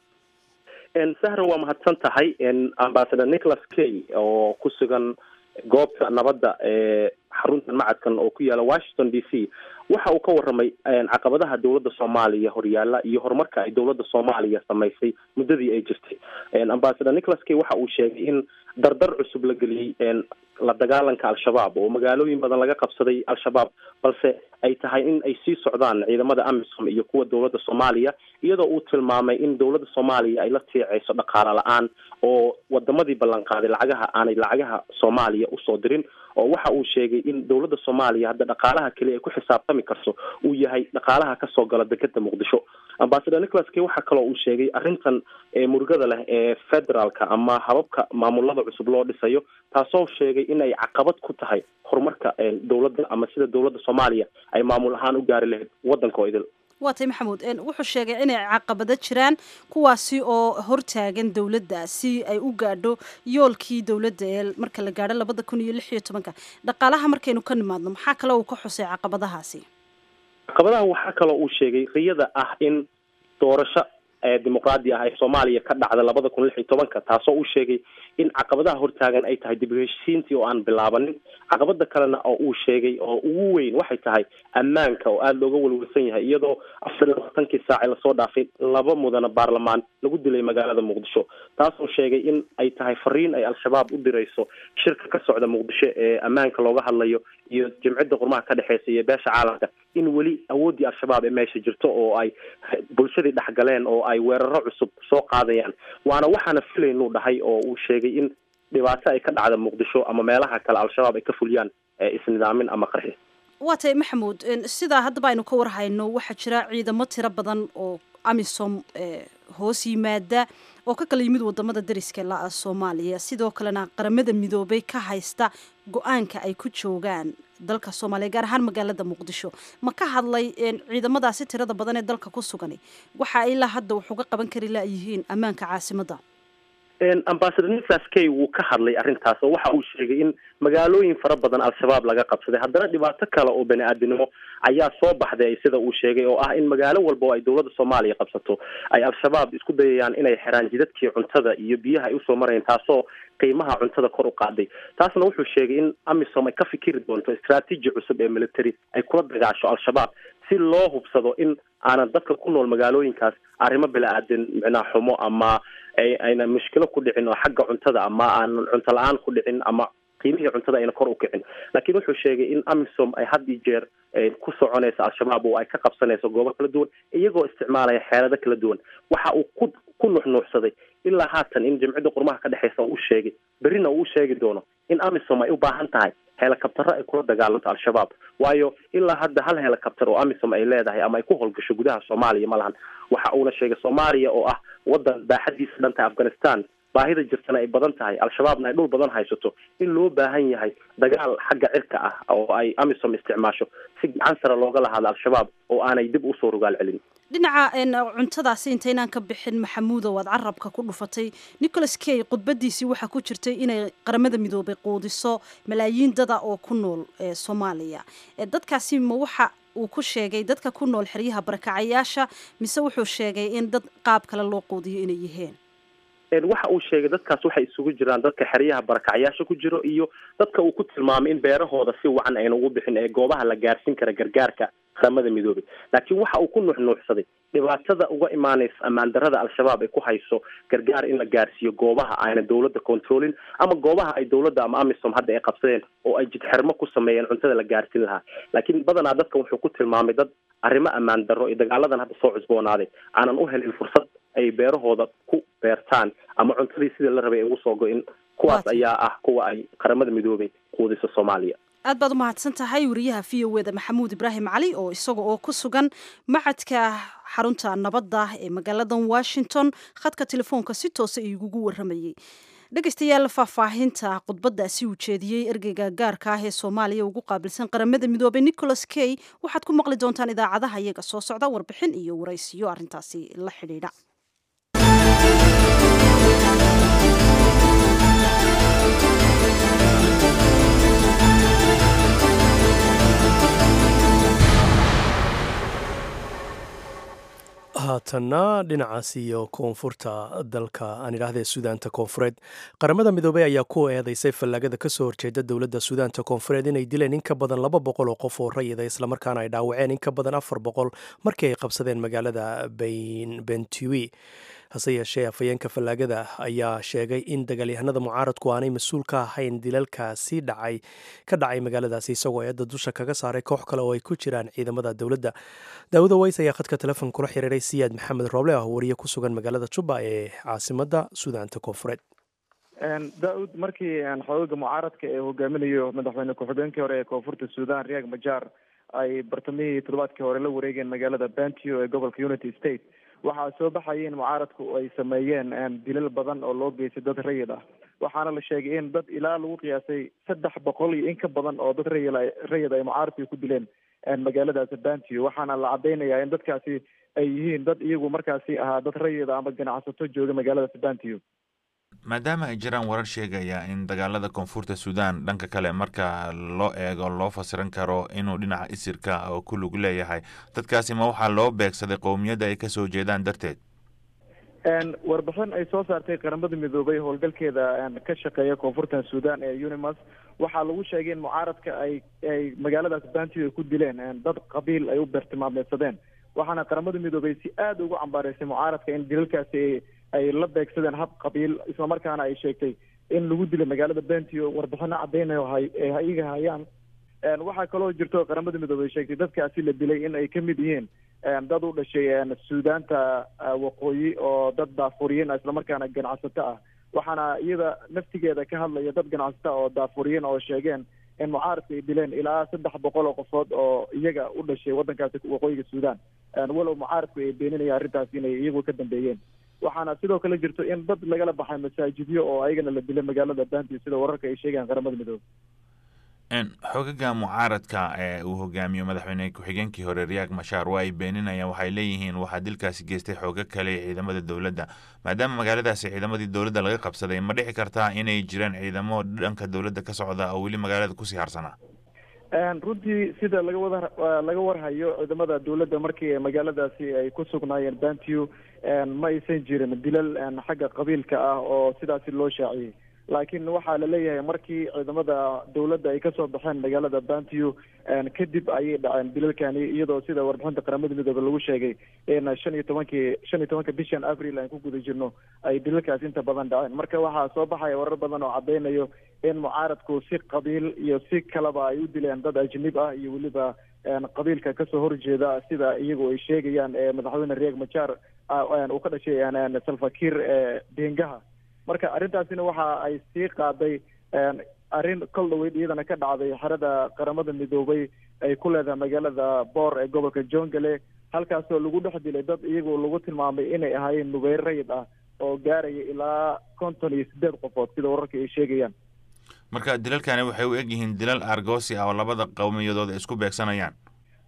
sahra waa mahadsan tahay ambasador nicholas key oo ku sugan goobta nabadda ee xaruntan macadkan oo ku yaala washington d c waxa uu ka warramay caqabadaha dowladda soomaaliya horyaala iyo horumarka ay dowladda soomaaliya samaysay muddadii ay jirtay ambasador nicholas key waxa uu sheegay in dardar cusub la geliyey la dagaalanka al-shabaab oo magaalooyin badan laga qabsaday al-shabaab balse ay tahay in ay sii socdaan ciidamada amisom iyo kuwa dowladda soomaaliya iyadoo uu tilmaamay in dowladda soomaaliya ay la tiicayso dhaqaale la-aan oo wadamadii ballanqaaday lacagaha aanay lacagaha soomaaliya usoo dirin oo waxa uu sheegay in dowladda soomaaliya hadda dhaqaalaha keliya ay ku xisaabtami karto uu yahay dhaqaalaha kasoo gala dekeda muqdisho ambasador nicholas key waxaa kaloo uu sheegay arrintan murugada leh ee federaalka ama hababka maamulada cusub loo dhisayo taasoo sheegay in ay caqabad ku tahay horumarka dowladda ama sida dowladda soomaaliya ay maamul ahaan u gaari lahayd waddanka oo idil waa tay maxamuud wuxuu sheegay inay caqabado jiraan kuwaasi oo hortaagan dowladda si ay u gaadho yoolkii dowladda ee marka la gaadho labada kun iyo lix iyo tobanka dhaqaalaha markaynu ka nimaadno maxaa kale uu ka xusay caqabadahaasi caqabadaha waxaa kaloo uu sheegay riyada ah in doorasho dimuqraadi ah ee soomaaliya ka dhacda labada kun lix iyo tobanka taasoo uu sheegay in caqabadaha hortaagan ay tahay dib u heshiisiintii oo aan bilaabanin caqabada kalena oo uu sheegay oo ugu weyn waxay tahay ammaanka oo aada looga welwelsan yahay iyadoo afar iyo labaatankii saac ee lasoo dhaafay laba mudana baarlamaan lagu dilay magaalada muqdisho taasoo sheegay in ay tahay fariin ay al-shabaab u dirayso shirka ka socda muqdisho ee ammaanka looga hadlayo iyo jimcida qurmaha ka dhexeysa iyo beesha caalamka in weli awooddii al-shabaab ee meesha jirto oo ay bulshadii dhexgaleen oo ay weeraro cusub soo qaadayaan waana waxaana filaynuu dhahay oo uu sheegay in dhibaato ay ka dhacda muqdisho ama meelaha kale al-shabaab ay ka fuliyaan isnidaamin ama qarxi waa tay maxamuud sidaa haddaba aynu ka warhayno waxaa jira ciidamo tiro badan oo amisom hoos yimaada oo ka kala yimid wadamada dariska la-a soomaaliya sidoo kalena qaramada midoobay ka haysta go-aanka ay ku joogaan dalka soomaaliya gaar ahaan magaalada muqdisho ma ka hadlay ciidamadaasi tirada badan ee dalka ku sugan waxa ilaa hadda wax uga qaban kari layihiin ammaanka caasimadda ambasador nicholas key wuu ka hadlay arrintaas oo waxa uu sheegay in magaalooyin fara badan al-shabaab laga qabsaday haddana dhibaato kale oo bani aadinimo ayaa soo baxday sida uu sheegay oo ah in magaalo walba oo ay dowladda soomaaliya qabsato ay al-shabaab isku dayayaan inay xiraan jidadkii cuntada iyo biyaha ay usoo marayeen taasoo qiimaha cuntada kor u qaaday taasna wuxuu sheegay in amisom ay ka fikiri doonto istraatiiji cusub ee military ay kula dagaasho al-shabaab si loo hubsado in aanan dadka ku nool magaalooyinkaas arrimo bila-aadan micnaha xumo ama ayna mushkilo ku dhicin oo xagga cuntada ama aanan cunto la-aan ku dhicin ama qiimihii cuntada ayna kor u kicin laakiin wuxuu sheegay in amisom ay had iyo jeer ku soconayso al-shabaab oo ay ka qabsanayso goobo kala duwan iyagoo isticmaalaya xeelado kala duwan waxa uu ku ku nuxnuuxsaday ilaa haatan in jimcida qurmaha ka dhexeysa uu sheegay berrina uu sheegi doono in amisom ay u baahan tahay helikabtaro ay kula dagaalanto al-shabaab waayo ilaa hadda hal helikabtar oo amisom ay leedahay ama ay ku howlgasho gudaha soomaaliya ma lahan waxa uuna sheegay soomaaliya oo ah wadan baaxadiisa dhan tahay afghanistan baahida jirtana ay badan tahay al-shabaabna ay dhul badan haysato in loo baahan yahay dagaal xagga cirka ah oo ay amisom isticmaasho si gacan sare looga lahaado al-shabaab oo aanay dib usoo rogaal celin dhinaca cuntadaasi intaynaan ka bixin maxamuudow aad carabka ku dhufatay nicholas kay khudbadiisii waxaa ku jirtay inay qaramada midoobay quudiso malaayiin dada oo ku nool soomaaliya dadkaasi ma waxa uu ku sheegay dadka ku nool xeryaha barakacayaasha mise wuxuu sheegay in dad qaab kale loo quudiyo inay yihiin waxa uu sheegay dadkaas waxay isugu jiraan dadka xeryaha barakacyaasha ku jiro iyo dadka uu ku tilmaamay in beerahooda si wacan ayna ugu bixin ee goobaha la gaarsiin kara gargaarka qaramada midoobay laakiin waxa uu ku nuuxnuuxsaday dhibaatada uga imaanaysa ammaan darada al-shabaab ay ku hayso gargaar in la gaarsiiyo goobaha ayna dowladda controlin ama goobaha ay dowladda ama amisom hadda ay qabsadeen oo ay jidxermo ku sameeyeen cuntada la gaarsiin lahaa laakiin badanaa dadka wuxuu ku tilmaamay dad arrimo ammaan darro iyo dagaaladan hadda soo cusboonaaday aanan u helin fursad ay beerahooda ku beertaan ama cuntadii sidii la rabay ay ugu soo go-in kuwaas ayaa ah kuwa ay qaramada midoobay quudiso soomaaliya aad baad u mahadsan tahay wariyaha v o eda maxamuud ibraahim cali oo isaga oo ku sugan macadka xarunta nabadda ee magaaladan washington khadka telefoonka si toosa igugu waramayey dhegaystayaal faahfaahinta khudbadaasi uu jeediyey ergeyga gaarka ah ee soomaaliya ugu qaabilsan qaramada midoobay nicholas kay waxaad ku maqli doontaan idaacadaha iyaga soo socda warbixin iyo waraysiyo arrintaasi la xidhiidha haatanna dhinacaas iyo koonfurta dalka aan idhaahdee suudaanta koonfureed qaramada midoobey ayaa ku eedeysay fallaagada kasoo horjeeda dowladda suudaanta koonfureed inay dileen in ka badan laba boqol oo qof oo rayida islamarkaana ay dhaawaceen in ka badan afar boqol markii ay qabsadeen magaalada bentiwi hase yeeshee afhayeenka fallaagada ayaa sheegay in dagaalyahanada mucaaradku aanay mas-uul ka ahayn dilalkaasi dhacay ka dhacay magaaladaasi isagoo eedda dusha kaga saaray koox kale oo ay ku jiraan ciidamada dowladda daawuda ways ayaa khadka telefoon kula xiriiray siyaad maxamed rooble ah wariye ku sugan magaalada juba ee caasimada suudaanta koonfureed daa-ud markii xoogaga mucaaradka ee hogaaminayo madaxweyne ku-xigeenkii hore ee koonfurta suudan riyak majar ay bartamihii toddobaadkii hore la wareegeen magaalada bantio ee gobolka unity state waxaa soo baxaya in mucaaradku ay sameeyeen dilal badan oo loo geystay dad rayid ah waxaana la sheegay in dad ilaa lagu qiyaasay saddex boqol iyo in ka badan oo dad rayid rayid ay mucaaradku ku dileen magaaladaasi bantio waxaana la cadeynayaa in dadkaasi ay yihiin dad iyagu markaasi ahaa dad rayida ama ganacsato jooga magaaladaasi bantio maadaama ay jiraan warar sheegaya in dagaalada koonfurta suudan dhanka kale marka loo eego loo fasiran karo inuu dhinaca isirka oo ku lug leeyahay dadkaasi ma waxaa loo beegsaday qowmiyadda ay kasoo jeedaan darteed warbixin ay soo saartay qaramada midoobay howlgalkeeda ka shaqeeya koonfurtan suudan ee unimas waxaa lagu sheegay in mucaaradka ay ay magaaladaas bantio ay ku dileen dad qabiil ay u beertilmaameysadeen waxaana qaramada midoobay si aada ugu cambaareysay mucaaradka in dilalkaasi ay la beegsadeen hab qabiil islamarkaana ay sheegtay in lagu dilay magaalada bentio warbixino cadeynayo hay iyaga hayaan waxaa kaloo jirto qaramada midoobey sheegtay dadkaasi la dilay in ay ka mid yihiin dad u dhashay suudaanta waqooyi oo dad daafuriyiin ah islamarkaana ganacsato ah waxaana iyada naftigeeda ka hadlaya dad ganacsato oo daafuriyiin oo sheegeen in mucaaradka ay dileen ilaa saddex boqol oo qofood oo iyaga u dhashay waddankaasi waqooyiga suudan walow mucaaradku ay beeninaya arrintaasi inay iyagu ka dambeeyeen waxaana sidoo kale jirto in dad lagala baxay masaajidyo oo ayagana la dilay magaalada bantio sida wararka ay sheegayaan qaramada midoobe xogaga mucaaradka ee uu hogaamiyo madaxweyne ku-xigeenkii hore riyak mashaar waa ay beeninayaan waxay leeyihiin waxaa dilkaasi geystay xoogo kale ee ciidamada dowladda maadaama magaaladaasi ciidamadii dowladda laga qabsaday ma dhici kartaa inay jiraan ciidamo dhanka dowladda ka socda oo weli magaalada kusii harsanaa runtii sida laga wada laga warhayo ciidamada dowladda markii magaaladaasi ay ku sugnaayeen bantio ma aysan jirin dilal xagga qabiilka ah oo sidaasi loo shaaciyey laakiin waxaa la leeyahay markii ciidamada dowladda ay kasoo baxeen magaalada bantio kadib ayay dhaceen dilalkani iyadoo sida warbixinta qaramada midoobe lagu sheegay in shan iyo tobankii shan iyo tobanka bishan april aan ku guda jirno ay dilalkaasi inta badan dhaceen marka waxaa soo baxaya warar badan oo cadeynayo in mucaaradku si qabiil iyo si kaleba ay u dileen dad ajnib ah iyo weliba qabiilka kasoo horjeeda sida iyagu ay sheegayaan ee madaxweyne riek majar uu ka dhashay salfakir bengaha marka arrintaasina waxa ay sii qaaday arrin kol dhaweyd iyadana ka dhacday xerada qaramada midoobay ay ku leedahay magaalada boor ee gobolka jongale halkaasoo lagu dhex dilay dad iyagu lagu tilmaamay inay ahaayeen nubeyr rayid ah oo gaaraya ilaa konton iyo sideed qofood sida wararka ay sheegayaan marka dilalkani waxay u eg yihiin dilal argosi ah oo labada qowmiyadood ay isku beegsanayaan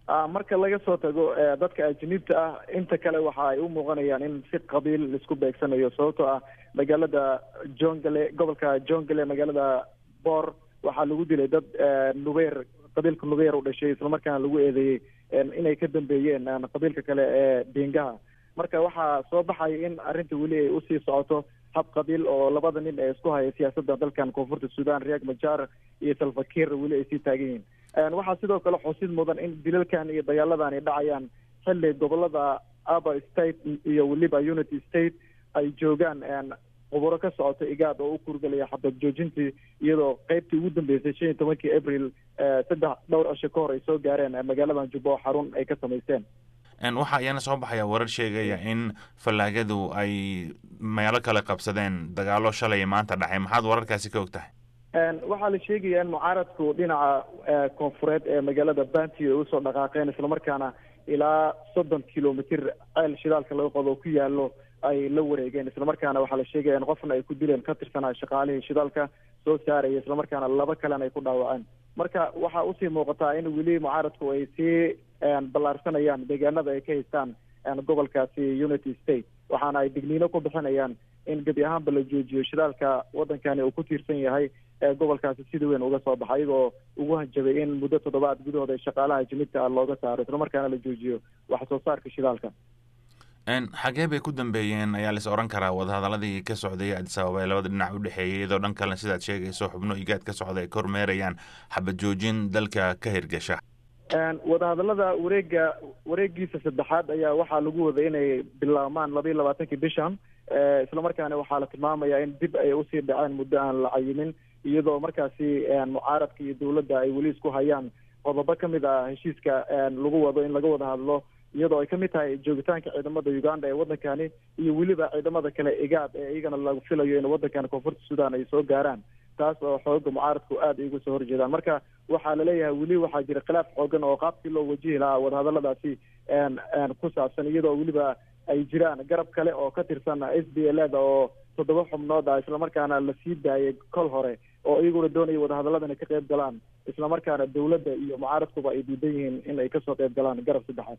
marka laga soo tago dadka ajaniibta ah inta kale waxa ay u muuqanayaan in si qabiil laisku beegsanayo sababtoo ah magaalada jongale gobolka jongale magaalada boor waxaa lagu dilay dad nubeer qabiilka nubeer u dhashay islamarkaana lagu eedeeyey inay ka dambeeyeen qabiilka kale ee dhiingaha marka waxaa soo baxaya in arrinta weli ay usii socoto hab qabiil oo labada nin ee isku haya siyaasadda dalkan koonfurta sudan riyak majar iyo salfakir weli ay sii taagan yihiin waxaa sidoo kale xusid mudan in dilalkan iyo dagaaladan ay dhacayaan xilli gobolada aba state iyo weliba unity state ay joogaan quburo ka socota igaad oo u kurgelaya xabad joojintii iyadoo qeybtii ugu dambeysay shan iyo tobankii abril saddex dhowr cisho ka hor ay soo gaareen magaaladan jubbo xarun ay ka samaysteen waxaa iyana soo baxaya warar sheegaya in fallaagadu ay meelo kale qabsadeen dagaalo shalay maanta dhacay maxaad wararkaasi ka og tahay waxaa la sheegaya in mucaaradku dhinaca koonfureed ee magaalada banti ay usoo dhaqaaqeen islamarkaana ilaa soddon kilomitr ceel shidaalka laga qodo ku yaalo ay la wareegeen islamarkaana waxaa la sheegaya in qofna ay ku dileen ka tirsanaa shaqaalihii shidaalka soo saaraya islamarkaana laba kalena ay ku dhaawaceen marka waxaa usii muuqataa in weli mucaaradku ay sii ballaarsanayaan deegaanada ay ka haystaan gobolkaasi unity state waxaana ay digniino ku bixinayaan in gebi ahaanba la joojiyo shidaalka wadankani uu ku tiirsan yahay ee gobolkaasi sida weyn uga soo baxay iyagoo ugu hanjabay in muddo toddobaad gudahooda shaqaalaha jimidka ah looga saaro islamarkaana la joojiyo wax soo saarka shidaalka xagee bay ku dambeeyeen ayaa lais oran karaa wadahadaladii ka socday adis ababa ee labada dhinac u dhexeeyay iyadoo dhan kalena sidaad sheegayso xubno igaad ka socda ay ka hormeerayaan xabad joojin dalka ka hirgasha wadahadalada wareega wareegiisa saddexaad ayaa waxaa lagu waday inay bilaabmaan laba iyo labaatankii bishan islamarkaana waxaa la tilmaamayaa in dib ay usii dhaceen muddo aan la cayimin iyadoo markaasi mucaaradka iyo dowladda ay weli isku hayaan qodobo kamid ah heshiiska lagu wado in laga wada hadlo iyadoo ay kamid tahay joogitaanka ciidamada uganda ee wadankani iyo weliba ciidamada kale igaad ee iyagana lagu filayo in wadankan koonfurta sudan ay soo gaaraan taas oo xooga mucaaradku aada ay uga soo horjeedaan marka waxaa laleeyahay weli waxaa jira khilaaf xoogan oo qaabkii loo wajihi lahaa wadahadaladaasi ku saabsan iyadoo weliba ay jiraan garab kale oo ka tirsan s b l da oo toddoba xubnood ah islamarkaana lasii daayay kol hore oo iyaguna doonaya wadahadalladan ay ka qayb galaan islamarkaana dowladda iyo mucaaradkuba ay diidan yihiin in ay kasoo qayb galaan garab saddexaad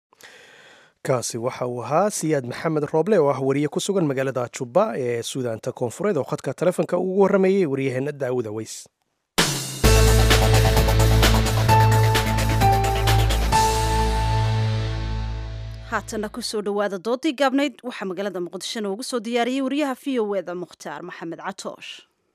kaasi waxa uu ahaa siyaad maxamed rooble oo ah wariye ku sugan magaalada jubba ee suudaanta koonfureed oo khadka taleefonka ugu warramayay waryaheena daawuda weys haatana kusoo dhowaada doodii gaabnayd waxaa magaalada muqdisho noogu soo diyaariyey wariyaha v o eda mukhtaar maxamed catoosh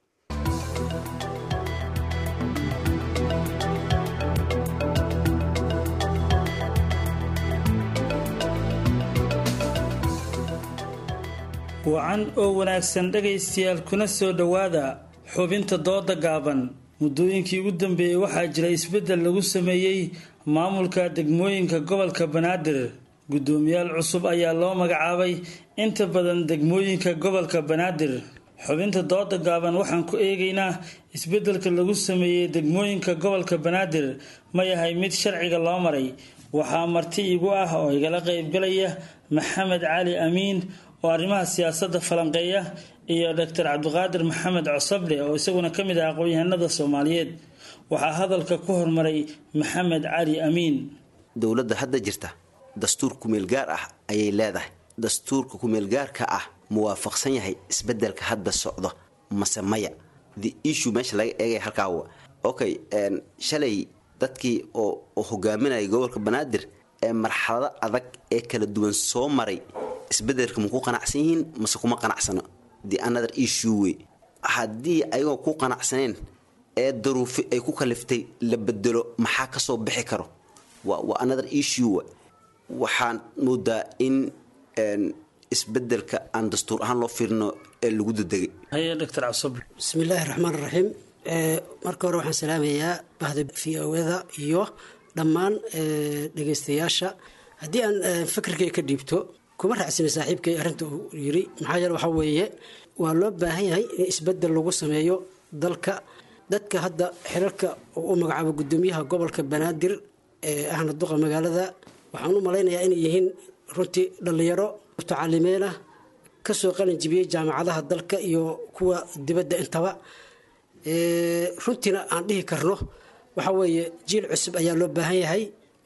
wacan oo wanaagsan dhegaystayaal kuna soo dhowaada xubinta dooda gaaban muddooyinkii ugu dambeeyey waxaa jira isbeddel lagu sameeyey maamulka degmooyinka gobolka banaadir guddoomiyaal cusub ayaa loo magacaabay inta badan degmooyinka gobolka banaadir xubinta dooda gaaban waxaan ku eegaynaa isbeddelka lagu sameeyey degmooyinka gobolka banaadir ma yahay mid sharciga loo maray waxaa marti igu ah oo igala qaybgalaya maxamed cali amiin oo arrimaha siyaasadda falanqeeya iyo doctor cabdiqaadir maxamed cosoble oo isaguna ka mid ah aqoon-yahanada soomaaliyeed waxaa hadalka ku hormaray maxamed cali amiin dowladda hadda jirta dastuur kumeel gaar ah ayay leedahay dastuurka kumeelgaarka ah muwaafaqsan yahay isbedelka hadda socdo mase maya the issue meesha laga eegaya halkaa okay shalay dadkii oo hogaaminaya gobolka banaadir ee marxalado adag ee kala duwan soo maray isbedelka ma ku qanacsan yihiin mase kuma qanacsano the another issue wey haddii ayagoo ku qanacsaneen ee daruufi ay ku kaliftay la bedelo maxaa kasoo bixi karo waa another issue waxaan moodaa in isbedelka aan dastuur ahaan loo fiirino ee lagu dadegay haye doctor cabsoble bismillaahi raxmaan raxiim marka hore waxaan salaamayaa bahda v o-da iyo dhammaan dhegaystayaasha haddii aan fikirkay ka dhiibto kuma raacsana saaxiibkay arrinta uu yiri maxaa yeele waxaa weeye waa loo baahan yahay in isbedel lagu sameeyo dalka dadka hadda xirarka u magacaabo gudoomiyaha gobolka banaadir ee ahna duqa magaalada waxaan u malaynayaa inay yihiin runtii dhallinyaro mutacalimiin ah kasoo qalin jibiyey jaamacadaha dalka iyo kuwa dibadda intaba runtiina aan dhihi karno waxa weeye jiil cusub ayaa loo baahan yahay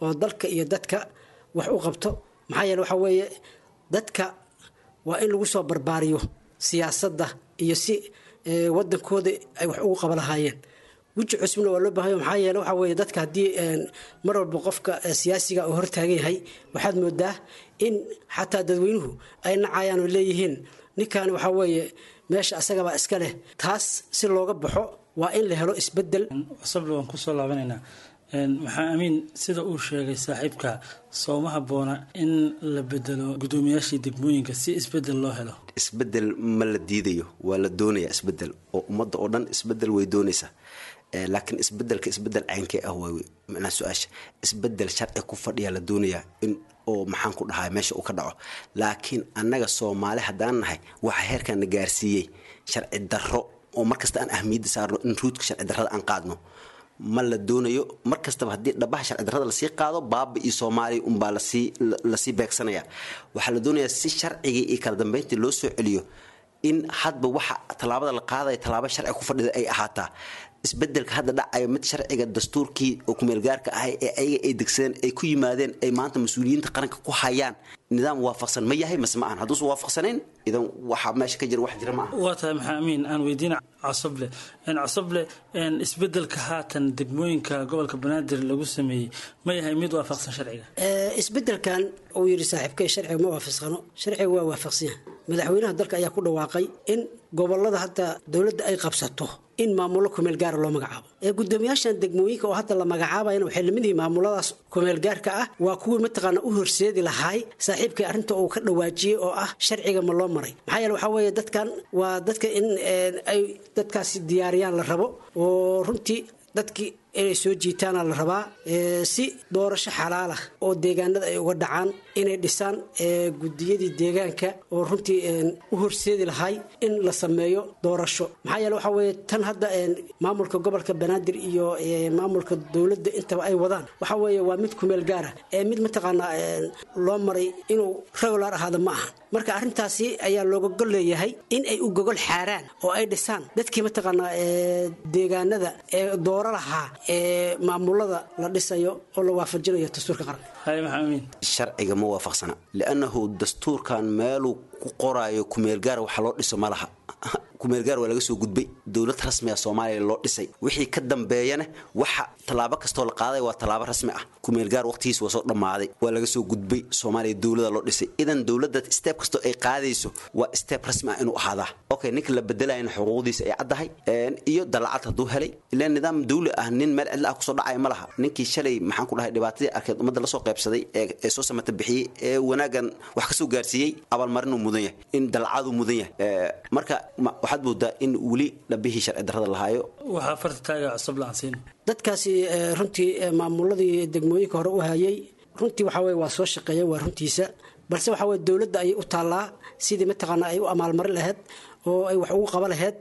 oo dalka iyo dadka wax u qabto maxaa yeele waxaa weeye dadka waa in lagu soo barbaariyo siyaasadda iyo si wadankooda ay wax ugu qaba lahaayeen weji cusubna waa loo baahanya maxaa yeele waxaa weeye dadka haddii mar walba qofka siyaasiga uu hortaagan yahay waxaad moodaa in xataa dadweynuhu ay nacayaan oo leeyihiin ninkan waxaa weeye meesha asagabaa iska leh taas si looga baxo waa in la helo isbedel sabli waan kusoo laabanaynaa maxaa amiin sida uu sheegay saaxiibka sooma habboona in la bedelo guddoomiyaashii degmooyinka si isbedel loo helo isbedel ma la diidayo waa la doonayaa isbedel oo ummadda oo dhan isbedel way doonaysaa laakiin isbedelka isbedel caynkee ah waa macnaha su-aasha isbedel sharci ku fadhiyaa la doonayaa in oo maxaan ku dhahaa meesha uu ka dhaco laakiin annaga soomaali haddaan nahay waxa heerkan na gaarsiiyey sharci darro oo markasta aan ahmiyadda saarno in ruudka sharci darrada aan qaadno ma la doonayo mar kastaba haddii dhabaha sharci darrada lasii qaado baaba iyo soomaaliya unbaa lasii lasii beegsanaya waxaa la doonayaa si sharcigii iyo kala dambeyntii loo soo celiyo in hadba waxa tallaabada la qaadaya tallaabo sharci ku fadhida ay ahaataa isbedelka hadda dhacayo mid sharciga dastuurkii oo kumeelgaarka ahay ee ayaga ay degsadeen ay ku yimaadeen ay maanta mas-uuliyiinta qaranka ku hayaan nidaam waafaqsan ma yahay mase ma ahan hadduusan waafaqsanayn idan waxa meesha ka jira wax jira ma aha waa tahay maxaa amiin aan weydiina cosoble cosoble isbedelka haatan degmooyinka gobolka banaadir lagu sameeyey ma yahay mid waafaqsan sharciga isbedelkan uu yidhi saaxiibkay sharciga ma waafaqsano sharciga waa waafaqsan yahay madaxweynaha dalka ayaa ku dhawaaqay in gobolada hadda dowladda ay qabsato in maamulo kumeel gaara loo magacaabo ee guddoomiyaashan degmooyinka oo hadda la magacaabayana waxay lamid yihiin maamuladaas kumeel gaarka ah waa kuwii mataqaana u horseedi lahaay saaxiibkay arrinta uu ka dhawaajiyey oo ah sharciga ma loo maray maxaa yeele waxaa weeye dadkan waa dadka in ay dadkaasi diyaariyaan la rabo oo runtii dadkii inay soo jiitaana la rabaa si doorasho xalaalah oo deegaanada ay uga dhacaan inay dhisaan gudiyadii deegaanka oo runtii u horseedi lahay in la sameeyo doorasho maxaa yeele waxaa weeye tan hadda maamulka gobolka banaadir iyo maamulka dowladda intaba ay wadaan waxaa weeye waa mid kumeel gaara ee mid mataqaanaa loo maray inuu regular ahaada ma aha marka arrintaasi ayaa looga gol leeyahay in ay u gogol xaaraan oo ay dhisaan dadkii mataqaanaa deegaanada ee dooro lahaa ee maamulada la dhisayo oo la waafajinayo dastuurka qaranka sharciga ma waafaqsana liannahu dastuurkan meeluu ku qoraayo kumeelgaar waxa loo dhiso ma laha kumeelgaar waa laga soo gudbay dowlad rasmi ah soomaaliya loo dhisay wixii ka dambeeyana waxa tallaabo kastoo la qaaday waa tallaabo rasmi ah kumeelgaar waqtigiis waa soo dhammaaday waa laga soo gudbay soomaaliya dowlada loo dhisay idan dowladda steeb kastoo ay qaadayso waa steeb rasmi ah inuu ahaadaa okay ninka la bedelayana xuquuqdiisa ay caddahay iyo dalacad hadduu helay ilaa nidaam dawli ah nin meel cidla ah kusoo dhacaya ma laha ninkii shalay maxaan ku dhahay dhibaatadii arkeed ummadda lasoo qaybsaday ee soo samata bixiyey ee wanaagan wax kasoo gaarsiiyey abaalmarinuu mudan yahay in dalacaduu mudan yahay marka waxaad moodaa in weli dhabihii sharci darrada lahaayo waxaa farta taaga cusub laansiin dadkaasi runtii maamuladii degmooyinka hore u hayay runtii waxaa weye waa soo shaqeeyeen waa runtiisa balse waxaa weye dowladda ayay u taallaa sidii mataqaanaa ay u amaalmarin lahayd oo ay wax ugu qaba lahayd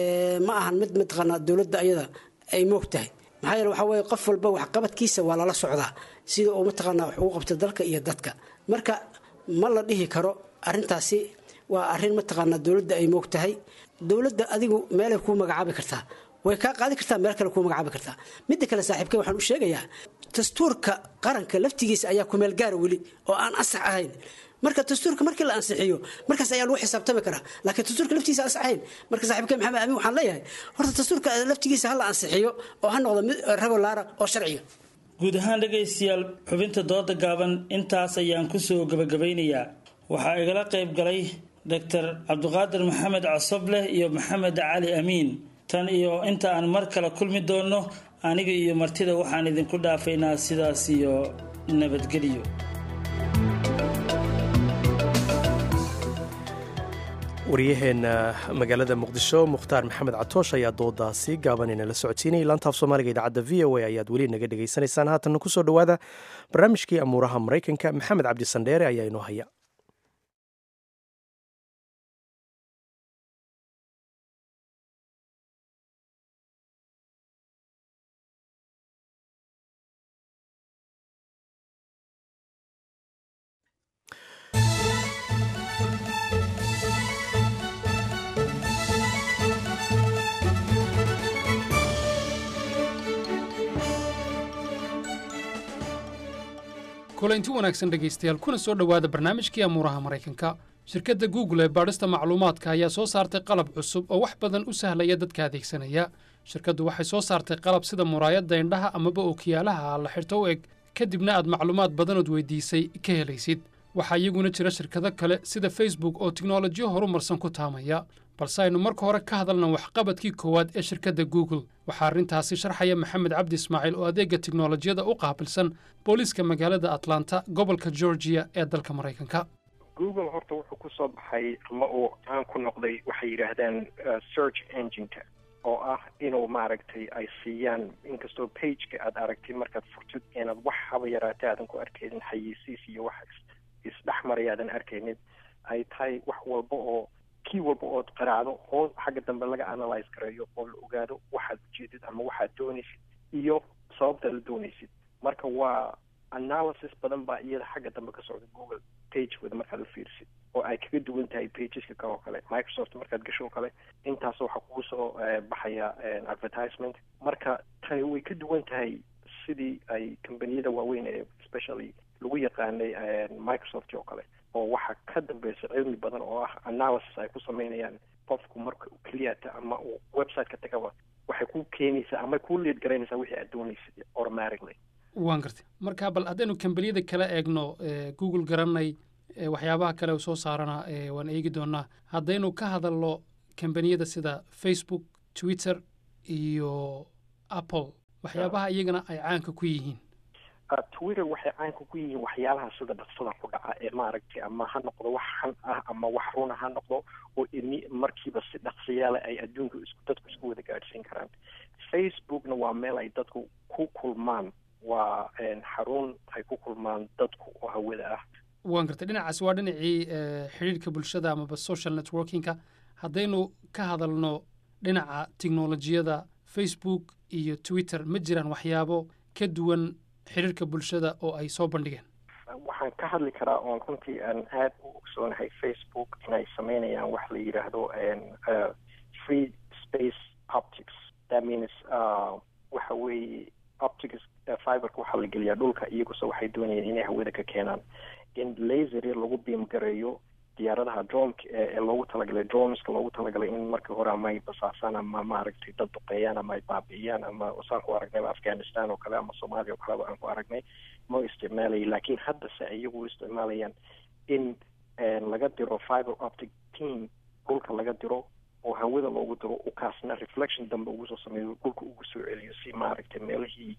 ma ahan mid mataqaanaa dowladda ayada ay moog tahay maxaa yeele waxaa weye qof walba waxqabadkiisa waa lala socdaa sida uu mataqaanaa wax ugu qabta dalka iyo dadka marka ma la dhihi karo arrintaasi waa arrin mataqaanaa dowladda ay moog tahay dowladda adigu meelay kuu magacaabi kartaa way kaa qaadi kartaa meel kale kuu magacaabi kartaa midda kale saaxiibkay waxaan u sheegayaa dastuurka qaranka laftigiisa ayaa kumeel gaara weli oo aan ansax ahayn marka dastuurka markii la ansixiyo markaas ayaa lagu xisaabtami karaa laakiin dastuurka laftigiisa ansax ahayn marka saaxiibkay maxamed amiin waxaan leeyahay horta dastuurka laftigiisa ha la ansixiyo oo ha noqdo mid regulaara oo sharciga guud ahaan dhegaystayaal xubinta dooda gaaban intaas ayaan kusoo gabagabaynayaa waxaa igala qayb galay doctor cabdiqaadir maxamed casobleh iyo maxamed cali amiin tan iyo inta aan mar kale kulmi doonno aniga iyo martida waxaan idinku dhaafaynaa sidaas iyo nabadgelyo waryaheena magaalada muqdisho mukhtaar maxamed catoosh ayaa doodaasi gaabanayna la socodsiinayay laantaaf soomaaliga idaacadda v o a ayaad weli naga dhegaysanaysaan haatanna kusoo dhowaada barnaamijkii amuuraha maraykanka maxamed cabdi sandheere ayaa inoo haya kulanti wanaagsan dhegaystayaal kuna soo dhowaada barnaamijkii amuuraha maraykanka shirkadda google ee baadhista macluumaadka ayaa soo saartay qalab cusub oo wax badan u sahlaya dadka adeegsanaya shirkaddu waxay soo saartay qalab sida muraayadda indhaha amaba ookiyaalaha la xirto u eg kadibna aad macluumaad badanood weydiisay ka helaysid waxaa iyaguna jira shirkado kale sida facebook oo tiknolojiyo horumarsan ku taamaya balse aynu marka hore ka hadalna waxqabadkii koowaad ee shirkadda google waxaa arrintaasi sharxaya maxamed cabdi ismaaciil oo adeegga tiknolojiyada u qaabilsan booliiska magaalada atlanta gobolka georgiya ee dalka maraykanka google horta wuxuu ku soo baxay ama uu caan ku noqday waxay yidhaahdaan search engineka oo ah inuu maaragtay ay siiyaan inkastoo pageka aad aragtid markaad furtid inaad wax haba yaraata aadan ku arkaynin xayeysiis iyo wax isdhexmaray aadan arkaynin ay tahay wax walba oo kii walba ood qaraacdo hoos xagga dambe laga analyse gareeyo oo la ogaado waxaad ujeedid ama waxaad doonaysid iyo sababta la doonaysid marka waa analysis badan baa iyada xagga dambe ka socda google pagekooda markaad u fiirisid oo ay kaga duwan tahay pageska kale oo kale microsoft markaad gasho oo kale intaas waxaa kugu soo baxaya advertisement marka tani way ka duwan tahay sidii ay combaniyada waaweyn ee especially lagu yaqaanay microsoft oo kale oo waxaa ka dambeysa cilmi badan oo ah analysis ay ku sameynayaan qofku marka keliyata ama uu website ka tagaba waxay ku keenaysaa ama ku lead garaynaysaa wixii aad doonaysid automatically waan gartay marka bal haddaynu kambaniyada kala eegno google garanay waxyaabaha kale u soo saarana waan eegi doonaa haddaynu ka hadalno kambaniyada sida facebook twitter iyo apple waxyaabaha iyagana ay caanka ku yihiin twitter waxay caanka ku yihiin waxyaalaha sida dhaqsada ku dhaca ee maaragtay ama ha noqdo wax xan ah ama wax runa ha noqdo oo ini markiiba si dhaqsiyaala ay adduunka isku dadku isku wada gaadhsiin karaan facebookna waa meel ay dadku ku kulmaan waa xarun ay ku kulmaan dadku oo hawada ah waan gartay dhinacaas waa dhinacii xidhiirka bulshada amaba social networkingka haddaynu ka hadalno dhinaca tiknolojiyada facebook iyo twitter ma jiraan waxyaabo ka duwan xiriirka bulshada oo ay soo bandhigeen waxaan ka hadli karaa oon runtii aan aada u ogsoonahay facebook inay sameynayaan wax la yidhaahdo free space optics that means waxa weeye optics fiberka waxaa la geliyaa dhulka iyaguse waxay doonayeen inay hawada ka keenaan in laser lagu beam gareeyo diyaaradaha dronka ee loogu talagalay droneska loogu talagalay in markii hore ama ay basaasaan ama maaragtay dad duqeeyaan ama ay baabi'iyaan ama saan ku aragnay afghanistan oo kale ama soomaaliya oo kaleba aan ku aragnay ma isticmaalaya laakiin haddase iyagu isticmaalayaan in laga diro fiber optic team dhulka laga diro oo hawada loogu diro ukaasna reflection dambe ugu soo sameeyo dhulka ugu soo celiyo si maaragtay meelihii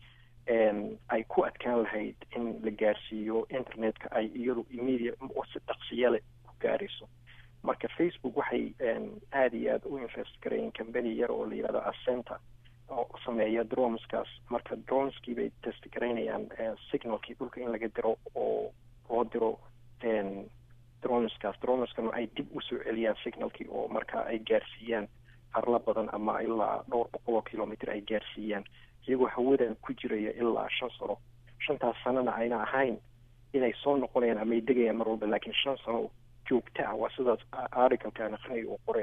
ay ku adkaan lahayd in la gaarsiiyo internetka ay iyadu immediate si dhaqsiyale ku gaarayso marka facebook waxay aada iyo aada u invest garayeen company yar oo la yihahdo ascenta oo sameeya droneskaas marka droneskii bay test garaynayaan signalkii dhulka in laga diro oo loo diro droneskaas droneskana ay dib usoo celiyaan signalkii oo marka ay gaarsiiyaan arla badan ama ilaa dhowr boqol oo kilomitr ay gaarsiiyaan iyagoo hawadan ku jiraya ilaa shan sano shantaas sanona ayna ahayn inay soo noqonayaan ama ay degayaan mar walba laakiin shan sano joogta ah waa sidaas articalkaan aqrinay uu qore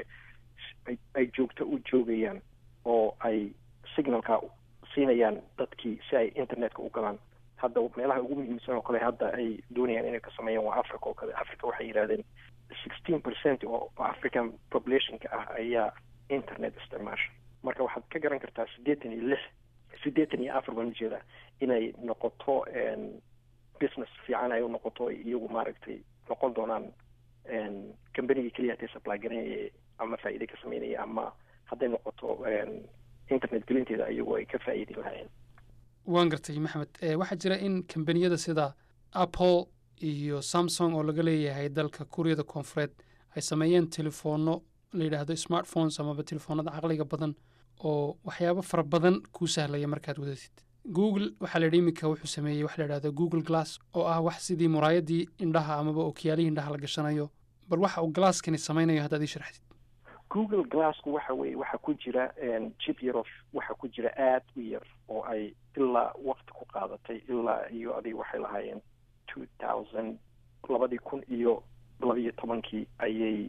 ay joogto u joogayaan oo ay signalka siinayaan dadkii si ay internetka u galaan hadda meelaha ugu muhiimsan oo kale hadda ay doonayaan inay ka sameeyaan waa africa oo kale africa waxay yidhahdeen sixteen percent oo african populationka ah ayaa internet isticmaasha marka waxaad ka garan kartaa siddeetan iyo lix siddeetan iyo afar baan ujeedaa inay noqoto business fiican ay u noqoto iyagu maaragtay noqon doonaan combanigii keliya hatay supply garanaya ama faa'iide ka sameynaya ama hadday noqoto internet gelinteeda iyagoo ay ka faa'iidi lahaayeen waan gartay maxamed waxaa jira in kambaniyada sida apple iyo samsung oo laga leeyahay dalka kuuriyada koonfureed ay sameeyeen telefoonno la yidhaahdo smartphones amaba telefoonada caqliga badan oo waxyaabo fara badan kuu sahlaya markaad wadatid google waxaa la yidhi iminka wuxuu sameeyey wax la yidhahdo google glass oo ah wax sidii muraayadii indhaha amaba okiyaalihii indhaha la gashanayo bal waxa uu glasskani samaynayo haddaad ii sharxdid google glassku waxa weye waxaa ku jira jib yar of waxaa ku jira aada u yar oo ay ilaa wakti ku qaadatay ilaa iyo adiga waxay lahaayeen two thousand labadii kun iyo labiyo tobankii ayay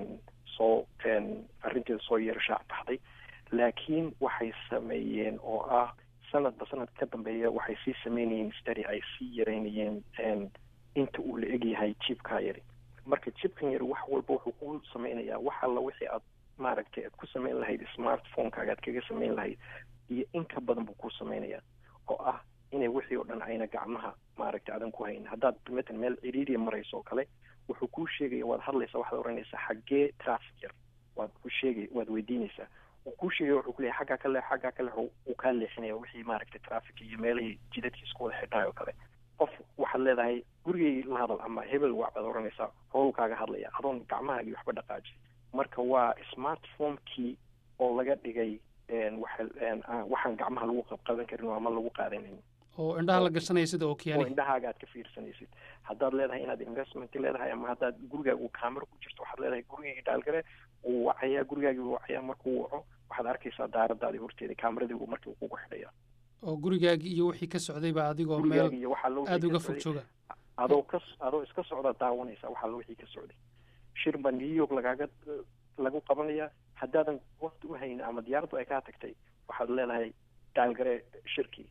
soo arrinteeda soo yar shaac baxday laakiin waxay sameeyeen oo ah sanadba sanad ka dambeeya waxay sii sameynayeen stary ay sii yareynayeen inta uu la egyahay jibkaa yari marka jibkan yari wax walba wuxuu ku sameynayaa wax alla wixii aad maaragtay aad ku sameyn lahayd smartphonekaaga aad kaga sameyn lahayd iyo in ka badan buu ku sameynayaa oo ah inay wixii oo dhan ayna gacmaha maaragtay adan ku hayn haddaad matan meel ciriiriya marayso oo kale wuxuu kuu sheegaya waad hadlaysaa waxaad oranaysaa xaggee traffic yar waad ku sheegay waad weydiinaysaa uu kuu sheegaya wuxuu kuleeyahy xaggaa ka leex xaggaa ka leex uu kaa leexinaya wixii maaragtay traffic iyo meelihii jidadkii isku wada xidhaay oo kale qof waxaad leedahay gurigay la hadal ama hebel wac baad oranaysaa howl kaaga hadlaya adoon gacmahaagii waxba dhaqaajin marka waa smartphonekii oo laga dhigay waxaan gacmaha lagu qabqaban karin ama lagu qaadanin oo indhaha la gashanaya sida oo ookiyaali indhahaaga aad ka fiirsanaysid haddaad leedahay inaad investment leedahay ama haddaad gurigaaga uu camera ku jirto waxaad leedahay gurigayga dhaalgale uu wacayaa gurigaagii uu wacayaa markuu waco waxaad arkaysaa daaradaadii horteeda cameradii uu markii kugu xidhaya oo gurigaagii iyo wixii ka socdayba adigoo meel gurigaaga iyo waxaa loo aada uga fog jooga adoo ka adoo iska socda daawanaysa waxaa wixii ka socday shir baa new york lagaaga lagu qabanayaa haddaadan waqti u haynin ama diyaaraddu ay kaa tagtay waxaad leedahay dhaalgare shirkii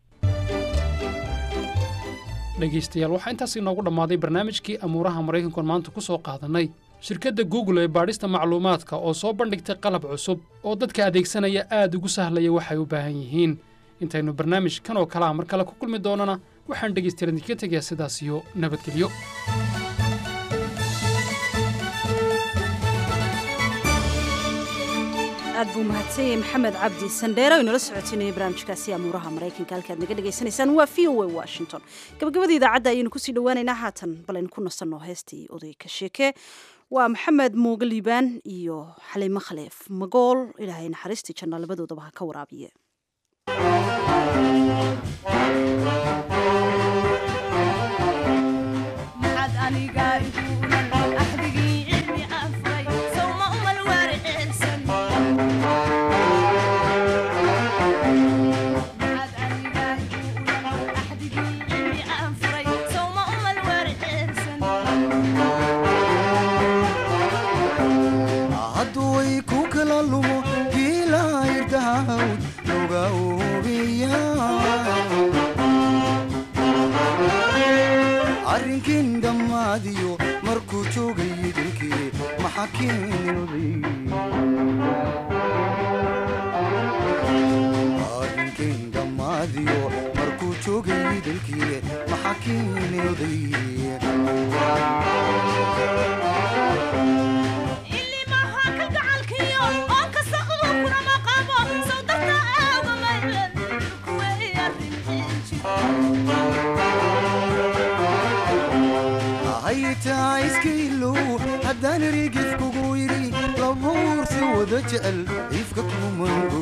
dhegaystayaal waxaa intaas inoogu dhammaaday barnaamijkii amuuraha maraykankoon maanta ku soo qaadannay shirkadda google ee baadhista macluumaadka oo soo bandhigtay qalab cusub oo dadka adeegsanaya aad ugu sahlaya waxay u baahan yihiin intaynu barnaamij kan oo kale a mar kale ku kulmi doonana waxaan dhegaystayaal idinka tegayaa sidaas iyo nabadgelyo aad buu mahadsanyay maxamed cabdi sandheere o inala socotinayay barnaamijkaasi amuuraha maraykanka halkaad naga dhegaysanaysaan waa v o a washington gabagabada idaacadda ayaynu kusii dhawaaneynaa haatan balaynu ku nasanno heestii oday ka sheeke waa maxamed muuge liibaan iyo xaliimo khaleef magool ilaahay naxariistii janna labadoodaba ha ka waraabiye hadduway ku kala lumo giilaayrdahawd loga oobiya arrinkin dhammaadiyo markuu joogay dilkii maxa keenilday arrinkin dhammaadiyo markuu joogay dilkii maxa keenilday haytaa iskailow haddaan rigif kugu yidhi labuursi wada jecel ifka kumango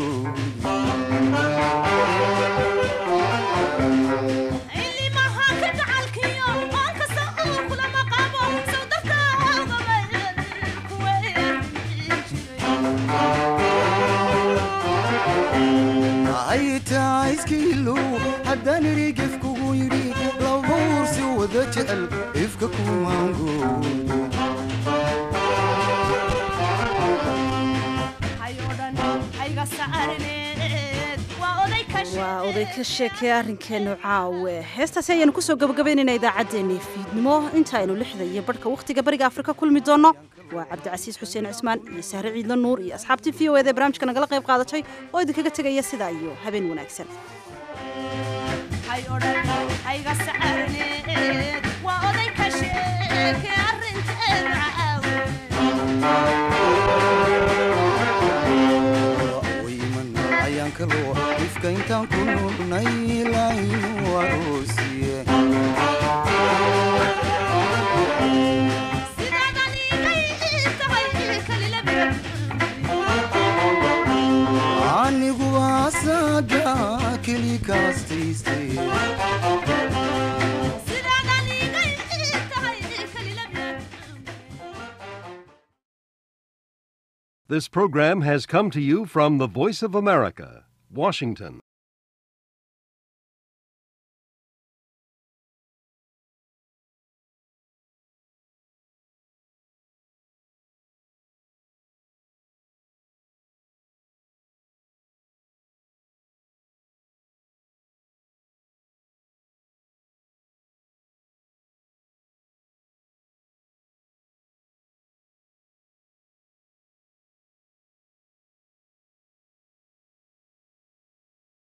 haytaa iskailow haddaan rigif kugu yidhi labuursi wada jecel ifka kumango waa oday ka sheekay arrinkeennu caawe heestaasi ayaanu kusoo gabagabaynayna idaacaddeenii fiidnimo intaaynu lixda iyo barhka wakhtiga bariga afrika kulmi doonno waa cabdicasiis xuseen cismaan iyo sahre ciidla nuur iyo asxaabtii v o ed ee barnaamijka nagala qayb qaadatay oo idinkaga tegaya sidaa iyo habeen wanaagsan ayaan kaloo ifka intaan ku nugnay ilaahinu aroosiye anigu asaga keli kaastaystay This program has come to you from the Voice of America, Washington.